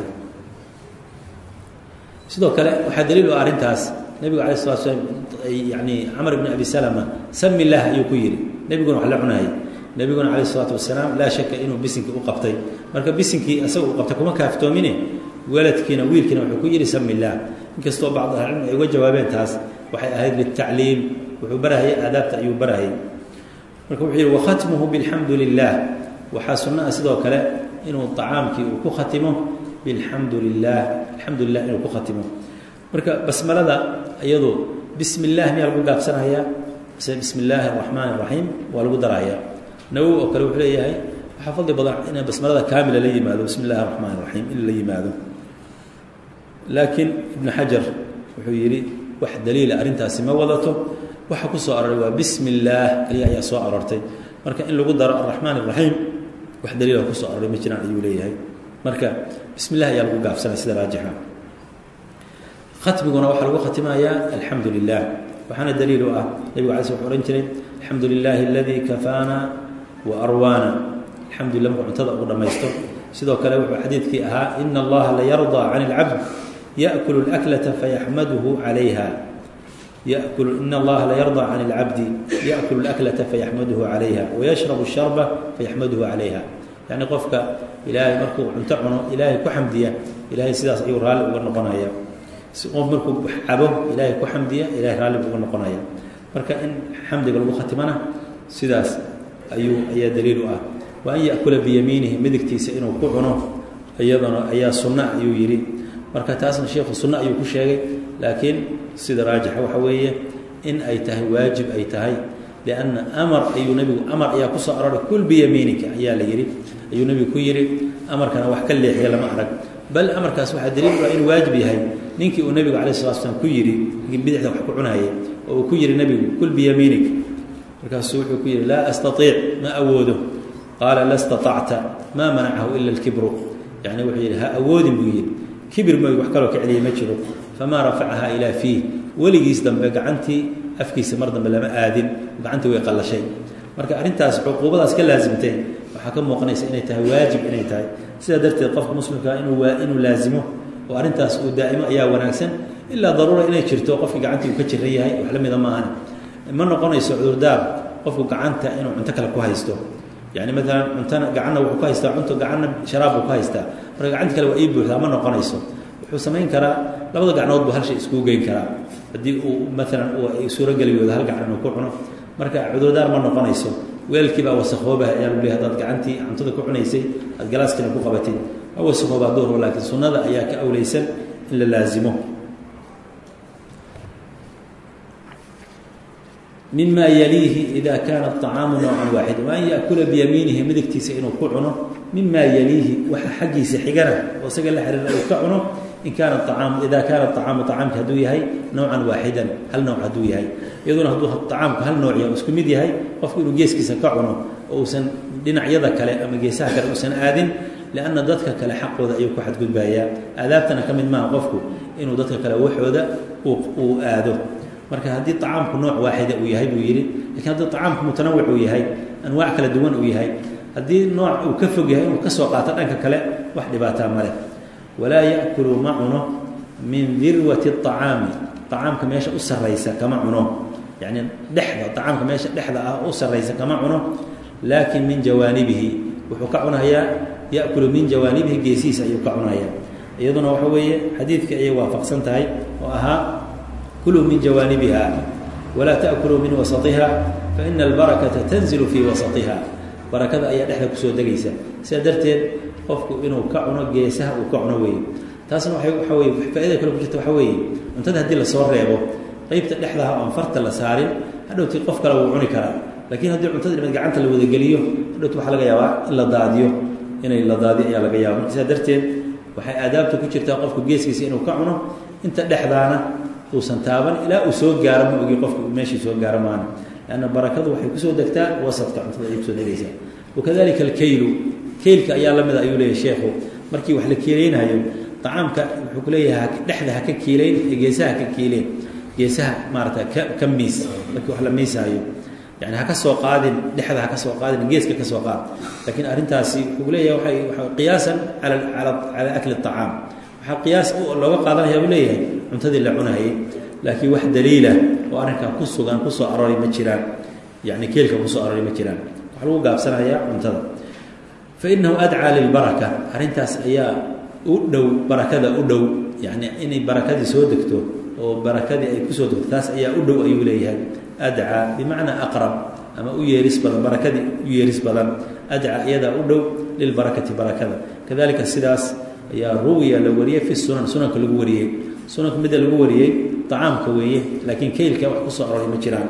sidoo kale waxaa daliil u ah arrintaas nebigu alay slat slam yani camar bn abi salama sami illaah ayuu ku yidhi nebiguna wax la cunayay nebiguna calayh isalaatu wasalaam laa shaka inuu bisinkii u qabtay marka bisinkii isaga uu qabtay kuma kaaftoomine weladkiina wiilkiina wuxuu ku yidhi sami illaah inkastoo bacd ahlicilmi ay uga jawaabeen taas waxay ahayd litacliim wuxuu barahayay aadaabta ayuu barahayay marka wuxuu yidhi wakhatmuhu bilxamdu lilah waxaa sunno ah sidoo kale inuu acaamkii uu ku khatimo bilxamdu lilah alxamdu lilah inuu ku khatimo marka basmalada iyadu bismi illah miyaa lagu gaabsanayaa mise bismi illaahi araxmaan araxiim waa lagu darahayaa nawowi oo kale wuxuu leeyahay waxaa fadli badan in basmalada kaamila la yimaado bismi illahi araxmaan araxiim in la yimaado laakiin ibnu xajar wuxuu yidhi wax daliila arrintaasi ma wadato waxa ku soo aroray waa bismi illaah kaliya ayaa soo aroortay marka in lagu daro araxmaan araxiim wax daliila ku soo aroray ma jiraan ayuu leeyahay marka bismi illah ayaa lagu gaabsanaya sida raajixa khatmiguna waxaa lagu khatimayaa alxamdu lilah waxaana daliil u ah nebigu alay sl wuxuu ohan jiray alxamdu lilaahi aladii kafaana wa arwaana alxamdulilah markuu cuntada ugu dhammaysto sidoo kale wuxuu xadiidkii ahaa ina allaha la yardaa can اlcabd yaأkulu اlaklata fayaxmaduhu calayha yakulu ina allaha la yardaa can اlcabdi yaأkulu اlaklata fayaxmaduhu calayha wayashrabu الsharba fayaxmaduhu calayha yacni qofka ilaahay markuu cunto cuno ilaahay ku xamdiya ilaahay sidaas ayuu raalli uga noqonaya si qof markuu cabo ilaahay ku xamdiya ilahay raalli uga noqonaya marka in xamdiga lagu khatimana sidaas ayuu ayaa daliil u ah wa an yaأkula biyamiinihi midigtiisa inuu ku cuno iyadana ayaa sunno ayuu yidhi marka taasna sheikhu sunno ayuu ku sheegay laakiin sida raajixa waxa weeye in ay tahay waajib ay tahay lianna amar ayuu nebigu amar ayaa ku soo aroray kul biyamiinika ayaa la yidhi ayuu nebigu ku yidhi amarkana wax ka leexiya lama arag bal amarkaas waxaa daliil u ah inuu waajib yahay ninkii uu nebigu alayh salatu slam ku yidhi ninkii bidixda wax ku cunayay oo uu ku yidhi nebigu kul biyamiinik markaasuu wuxuu ku yidhi laa astaiic ma awoodo qaala la staطacta maa manacahu ila اlkibru yani wuxuu yidhi ha awoodin buu yidhi kibir mooy wax kaloo ka celiyay ma jiro famaa rafacaha ilaa fiih weligiis dambe gacantii afkiisa mar dambe lama aadin gacantii way qallashay marka arrintaas cuquubadaas ka laasimtay waxaa ka muuqanaysa inay tahay waajib inay tahay sidaa darteed qofka muslimkaa inuu inuu laazimo oo arrintaas uu daa'imo ayaa wanaagsan ilaa daruura inay jirto qofkii gacantii uu ka jiran yahay wax la mida maahan ma noqonayso cudurdaar qofku gacanta inuu cunto kale ku haysto yani maalan cuntana gacanna wuxuu ku haystaa cunto gacanna sharaab buu ku haystaa marka gacanti kale waa ii buuxdaa ma noqonayso wuxuu samayn karaa labada gacnood buu hal shay iskugu geyn karaa haddii uu maalan ay suurogeli weydo hal gacan inuu ku cuno marka cudurdaar ma noqonayso weelkii baa wasakhoobah ayaa lagu leey hadaad gacantii cuntada ku cunaysay aad galaaskina ku qabatid ma wasakhoobaa duhur laakiin sunnada ayaa ka awlaysan in la laazimo mima yaliihi ida kaana aطacaamu noocan waaxida wa an yaأkula biyamiinihi midigtiisa inuu ku cuno mima yaliihi waxa xaggiisa xigana oo isaga la xiriira uu ka cuno in kaana aaamu ida kaana aطacaamu acaamka hadduu yahay nowcan waaxidan hal nooc hadduu yahay iyaduna hadduu acaamku hal nooc yahay isku mid yahay qofku inuu geeskiisa ka cuno oo uusan dhinacyada kale ama geesaha kale uusan aadin lianna dadka kale xaqooda ayuu ku xadgudbayaa aadaabtana ka mid maaha qofku inuu dadka kale waxooda uu aado marka haddii acaamku nooc waaxida uu yahay buu yidhi lakiin haddii acaamku mutanawic uu yahay anwaac kala duwan uu yahay haddii nooc uu ka fog yahay inuu ka soo qaato dhanka kale wax dhibaataa maleh walaa yaأkulu ma cuno min dirwati الطacaami طacaamka meesha u saraysa kama cuno yani dhexda acaamka meesha dhexda ah u saraysa kama cuno laakin min jawaanibihi wuxuu ka cunahayaa ya'kulu min jawaanibihi geesihiisa ayuu ka cunahayaa iyaduna waxa weeye xadiidka ayay waafaqsan tahay oo ahaa kuluu min jawaanibiha walaa ta'kuluu min wasatiha faina albarakata tanzilu fii wasatiha barakada ayaa dhexda kusoo degaysa sidaa darteed qofku inuu ka cuno geesaha uu ka cuno weeye taasna waay waxa weye faaida kale ku jirta waxa weeye cuntada haddii lasoo reebo qeybta dhexdaha oon farta la saarin hadhowtii qof kale wuu cuni karaa laakiin haddii cuntada dhimad gacanta la wadageliyo hadhowti waxaa laga yaabaa in la daadiyo inay la daadiyo ayaa laga yaaba marka sidaa darteed waxay aadaabta ku jirtaa qofku geeskiisa inuu ka cuno inta dhexdaana uusan taaban ilaa uu soo gaaro ma ogi qofku meeshii soo gaaro maana lanna barakadu waxay kusoo degtaa wasadka cuntada ayay kusoo degaysaa wakadalika alkaylu keylka ayaa la mida ayuu leeyahay sheekhu markii wax la kiilaynayo acaamka wuxuu ku leeyahay dhexda ha ka kiileyn ee geesaha haka kiileen geesaha maarata ka ka miis markii wax la miisaayo yani haka soo qaadin dhexda haka soo qaadin geeska ka soo qaad laakiin arrintaasi wuxuu leeyahay waay waa qiyaasan ala ala calaa akli acaam waxaa qiyaas looga qaadanaya buu leeyahay cuntadii la cunahayay laakiin wax daliila oo arrinkan ku sugan kusoo arooray ma jiraan yani keelka kusoo arooray ma jiraan waxaa lagu gaabsanayaa cuntada fa inahu adcaa lilbaraka arrintaas ayaa u dhow barakada u dhow yani inay barakadii soo degto oo barakadii ay kusoo degto taas ayaa u dhow ayuu leeyahay adcaa bimacnaa aqrab ama u yeeris badan barakadii u yeeris badan adcaa iyadaa u dhow lilbarakati barakada kadalika sidaas ayaa ruwiya la wariyey fi sunan sunanka lagu wariyey sunanka midda lagu wariyey acaamka weeye laakiin keylka wax kusoo aroray ma jiraan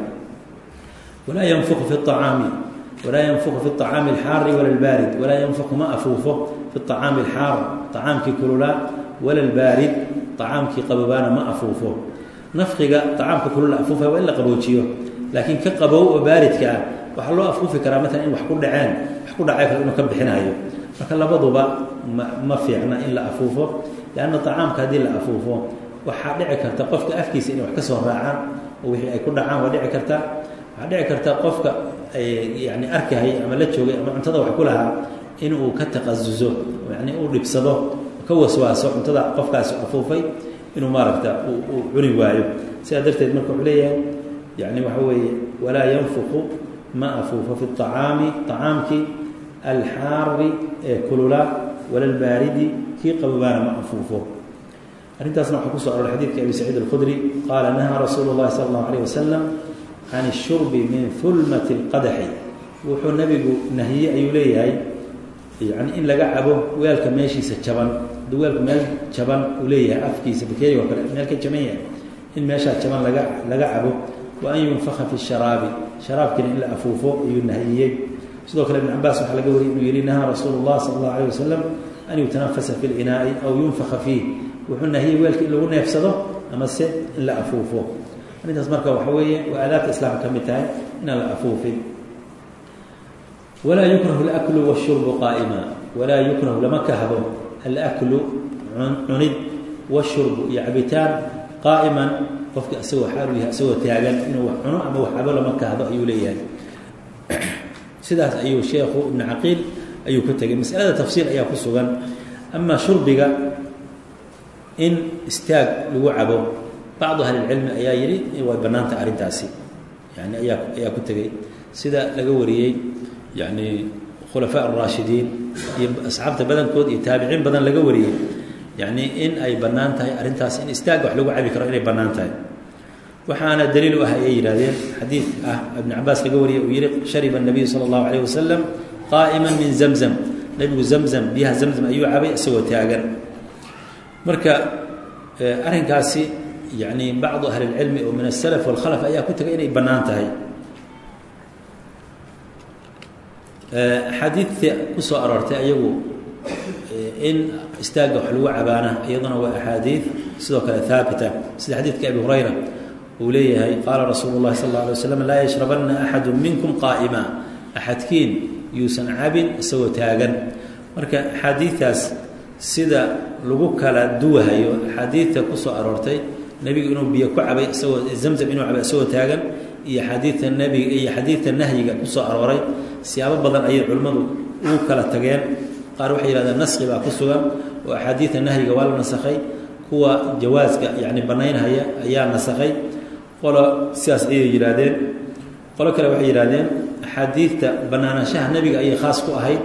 walaa yanfuqu fi acaami walaa yanfuqu fi acaami alxaari wala albaarid walaa yanfuqu ma afuufo fi acaami alxaar acaamkii kululaa wala albaarid acaamkii qabobaana ma afuufo nafqiga acaamka kulula afuufaya waa in la qaboojiyo laakiin ka qabow oo baaridka ah waxaa loo afuufi karaa maalan in wax ku dhaceen wax ku dhacay kale inuu ka bixinayo marka labaduba ma ma fiicna in la afuufo leanna acaamka haddii la afuufo waxaa dhici karta qofka afkiisa inay wax ka soo raacaan oo wixii ay ku dhacaan waa dhici karta waxaa dhici karta qofka yani arkahaya ama la joogay ama cuntada wax ku lahaa in uu ka taqasuso yani uu dhibsado ka waswaaso cuntada qofkaasi afuufay inuu maaragta uu cuni waayo sidaa darteed marka wuxuu leeyahay yani waxa weeye walaa yanfuqu ma afuufo fi acaami acaamkii alxaari ee kulula wala albaaridi kii qabobaana ma afuufo arrintaasna waxaa kusoo aroray xadidka abi saciid alkhudri qaala nahaa rasuulu llahi sala allahu alayh wasalam can ishurbi min hulmati اlqadaxi wuxuu nabigu nahiyey ayuu leeyahay yani in laga cabo weelka meeshiisa jaban hadduu weelku meel jaban uu leeyahay afkiisa bakeeriga oo kale meel ka jaban yahay in meeshaa jaban laga laga cabo wa an yunfaka fi sharaabi sharaabkiina in la afuufo ayuu nahiyey sidoo kale ibn cabaas waxaa laga wariyay inuu yihi nahaa rasuulu llah sala allahu alayh wasalam an yutanafasa fi linaai aw yunfaka fiih wuxuu nahiyey weelka in lagu neefsado ama se in la afuufo arrintaas marka waxa weeye waa aadaabta islaamka ka mid tahay inaan la afuufin walaa yukrahu alaklu washurbu qaa'ima walaa yukrahu lama kahdo alaklu cunid washurbu iyo cabitaan qaa'iman qofka isagoo xaalu yahay isagoo taagan inuu wax cuno ama wax cabo lama kahdo ayuu leeyahay sidaas ayuu sheekhu ibnu caqiil ayuu ka tegay masalada tafsiil ayaa ku sugan amaa shurbiga in istaag lagu cabo bacdu ahlilcilmi ayaa yidhi way bannaanta arrintaasi yani ayaa ayaa ku tegey sida laga wariyey yani khulafaa araashidiin iyo asxaabta badankood iyo taabiciin badan laga wariyey yani in ay bannaan tahay arrintaas in istaagga wax lagu cabi karo inay bannaan tahay waxaana daliil u ah ayay yidhahdeen xadiid ah ibn cabaas laga wariyey uu yihi shariba الnabiyu salى اllahu alayh wasalam qaa'ima min zamzam nebigu zamzam biyaha zamzam ayuu cabay isagoo taagan marka arrinkaasi yani bacdu ahli اlcilmi oo min aلsalaf wاlkhalaf ayaa ku tegay inay bannaan tahay axaadiidta ku soo aroortay ayagu in istaagga wax lagu cabaana iyaduna waa axaadiid sidoo kale haabita sida xadiidka abi hurayra uu leeyahay qaala rasuulu llahi sal اla alay waslam laa yashrabanna axadu minkum qaa'ima axadkiin yuusan cabin isagoo taagan marka axaadiidtaas sida lagu kala duwahayo axaadiidta ku soo aroortay nebigu inuu biyo ku cabay isagoo zamzam inuu cabay isagoo taagan iyo xadiidta nebiga iyo xadiidta nahyiga ku soo arooray siyaabo badan ayay culimmadu ugu kala tageen qaar waxay yihahdeen naski baa ku sugan oo axaadiidta nahyiga waa la nasakhay kuwa jawaaska yacni bannaynhaya ayaa nasakhay qolo sidaas ayay yidhaahdeen qolo kale waxay yidhahdeen axaadiidta bannaanaanshaha nebiga ayay khaas ku ahayd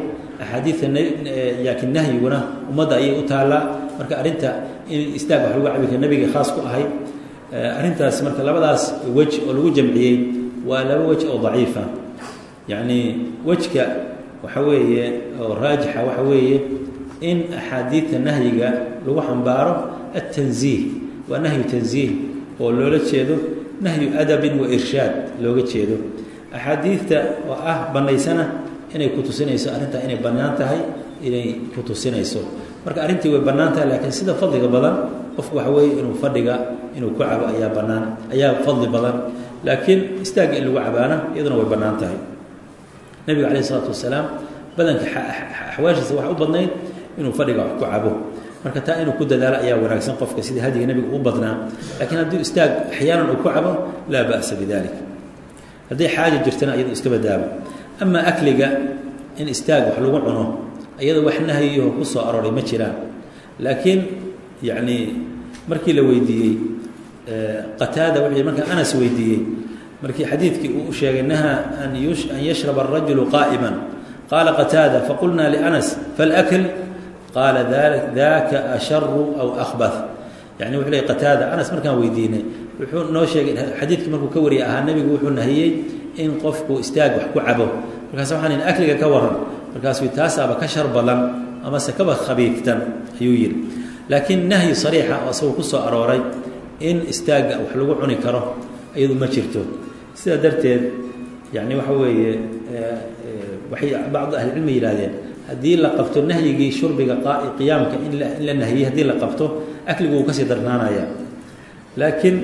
axaadiidta laakiin nahyiguna ummadda ayay u taallaa marka arrinta in istaag wax lagu cabi kara nabiga khaas ku ahayd arrintaas marka labadaas wej oo lagu jamciyey waa laba wej oo daciifa yacni wejka waxa weeye oo raajixa waxa weeye in axaadiidta nahyiga lagu xambaaro altanziih waa nahyu tanziih oo loola jeedo nahyu adabin wa irshaad looga jeedo axaadiidta oo ah bannaysana inay ku tusinayso arrintaa inay bannaan tahay inay ku tusinayso marka arrintii way bannaan tahay laakiin sida fadliga badan qofku waxa weeye inuu fadhiga inuu ku cabo ayaa bannaan ayaa fadli badan laakiin istaagga in lagu cabaana iyaduna way bannaan tahay nebiga calayh isalaatu wasalaam badanka axwaashiisa waxa u badnayd inuu fadhiga wax ku cabo marka taa inuu ku dadaalo ayaa wanaagsan qofka sidii hadiga nebiga u badnaa laakiin haddii istaag axyaanan uu ku cabo laa ba'sa bidalik hadday xaaja jirtana iyado iska badaabo amaa akliga in istaag wax lagu cuno iyada wax nahyiho ku soo arooray ma jiraan laakiin yacni markii la weydiiyey qataada wuxuu markaa anas weydiiyey markii xadiidkii uu u sheegay nahaa an an yashraba arajulu qaa'iman qaala qataada faqulnaa lianas falakl qaala daka asharu aw ahbath yani wuxuu leey qataada anas markaan weydiinay wuxuu noo sheegay xadiidkii markuu ka wariyay ahaa nebigu wuxuu nahiyey in qofku istaag wax ku cabo markaas waxaan in akliga ka waran markaasuu taasaaba ka shar badan amase kaba khabiiftan ayuu yidhi laakiin nahyi sariixa oo isagoo ku soo arooray in istaagga wax lagu cuni karo iyadu ma jirto sidaa darteed yani waxa weeye waxay bacdu ahlicilmi yidhahdeen haddii la qabto nahyigii shurbiga qiyaamka in la nahiyey haddii la qabto akligu wuu kasii darnaanaya laakiin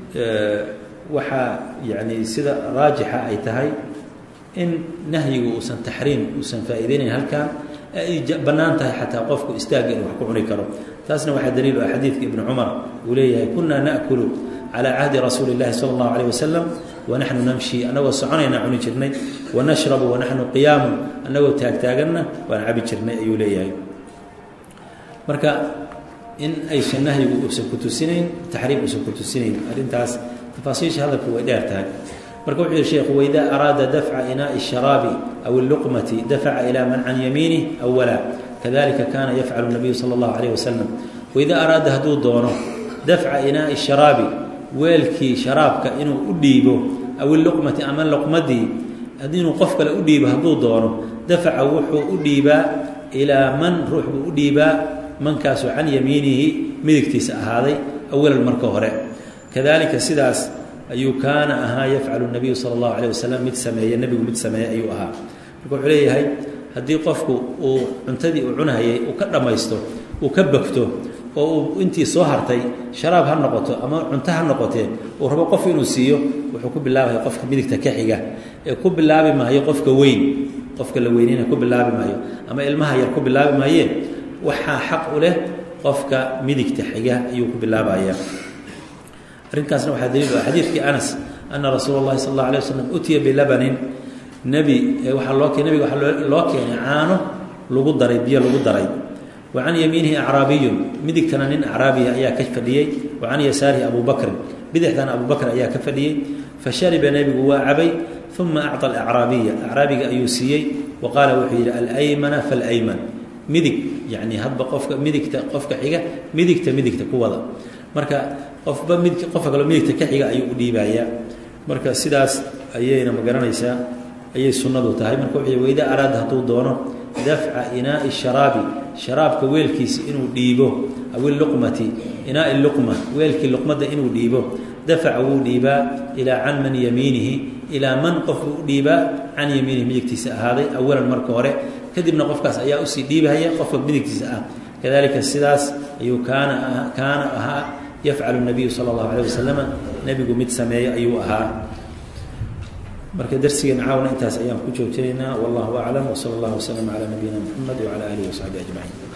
waxaa yani sida raajixa ay tahay in nahyigu uusan taxriim uusan faa'iideynayn halkan ay bannaan tahay xataa qofku istaagga inuu wax ku cuni karo taasna waxaa daliil ah xadiidka ibni cumar uu leeyahay kunaa na'kulu calaa cahdi rasuuli اllahi sala اllahu alayh wasalam wanaxnu namshi annagoo soconaynaa cuni jirnay wanashrabu wanaxnu qiyaamun annagoo taagtaaganna waan cabi jirnay ayuu leeyahay marka in aysan nahyigu uusan ku tusinayn taxriim uusan ku tusinayn arrintaas tafaasiisha hadalku way dheer tahay marka wuxuu yihi sheekhu waidaa araada dafca inaaءi الsharaabi aw اlluqmati dafaca ilaa man can yamiinih awala kadalika kana yafcalu الnabiyu salى اllahu alayh wasalam waidaa araada hadduu doono dafca inaaءi الsharaabi weelkii sharaabka inuu u dhiibo aw iluqmati ama luqmadii inuu qof kale u dhiibo hadduu doono dafaca wuxuu u dhiibaa ilaa man ruux buu u dhiibaa mankaasoo can yamiinihi midigtiisa ahaaday awalan marka hore kadalika sidaas ayuu kaana ahaa yafcalu nabiyu sala allahu alayh wasalam mid sameeye nebigu mid sameeye ayuu ahaa marka wuxuu leeyahay haddii qofku uu cuntadii uu cunahayay uu ka dhammaysto uu ka bagto oo uu intii soo hartay sharaab ha noqoto ama cunto ha noqotee uu rabo qof inuu siiyo wuxuu ku bilaabaya qofka midigta ka xiga ee ku bilaabi maayo qofka weyn qofka la weyneyna ku bilaabi maayo ama ilmaha yar ku bilaabi maayeen waxaa xaq u leh qofka midigta xiga ayuu ku bilaabaya arrinkaasna waxaa daliil ah xadiidkii anas ana rasuula اllahi sal اllah alay waslam utiya bilabanin nebi waxaa loo ke nebiga waxaa loo keenay caano lagu daray biyo lagu daray wa can yamiinihi acraabiyun midigtana nin acraabiya ayaa ka fadhiyey wa can yasaarihi abu bakrin bidixdana abu bakr ayaa ka fadhiyey fashariba nebigu waa cabay uma acطa alacraabiya acraabiga ayuu siiyey wa qaala wuxuu yidhi alaymana falayman midig yani hadba qofka midigta qofka xiga midigta midigta ku wada marka qofba mid qofka kaloo midigta ka xiga ayuu u dhiibayaa marka sidaas ayayna ma garanaysaa ayay sunnadu tahay marka wuxuu weyda araada hadduu doono dafca inaa'i sharaabi sharaabka weelkiisa inuu dhiibo aw iluqmati inaa'i luqma weelkii luqmadda inuu dhiibo dafaca wuu dhiibaa ilaa can man yamiinihi ilaa man qofku u dhiibaa can yamiinihi midigtiisa ahaaday awalan marka hore kadibna qofkaas ayaa usii dhiibahaya qofka midigtiisa ah kadalika sidaas ayuu kaana kaana ahaa yafcalu nabiyu sala allahu alayh wasalama nebigu mid sameeyo ayuu ahaa marka darsigeena caawna intaas ayaan ku joojinaynaa wallahu aclam wsala allahu waslama calaa nabiyina muxamed wacala aalihi wasaxbi ajmaciin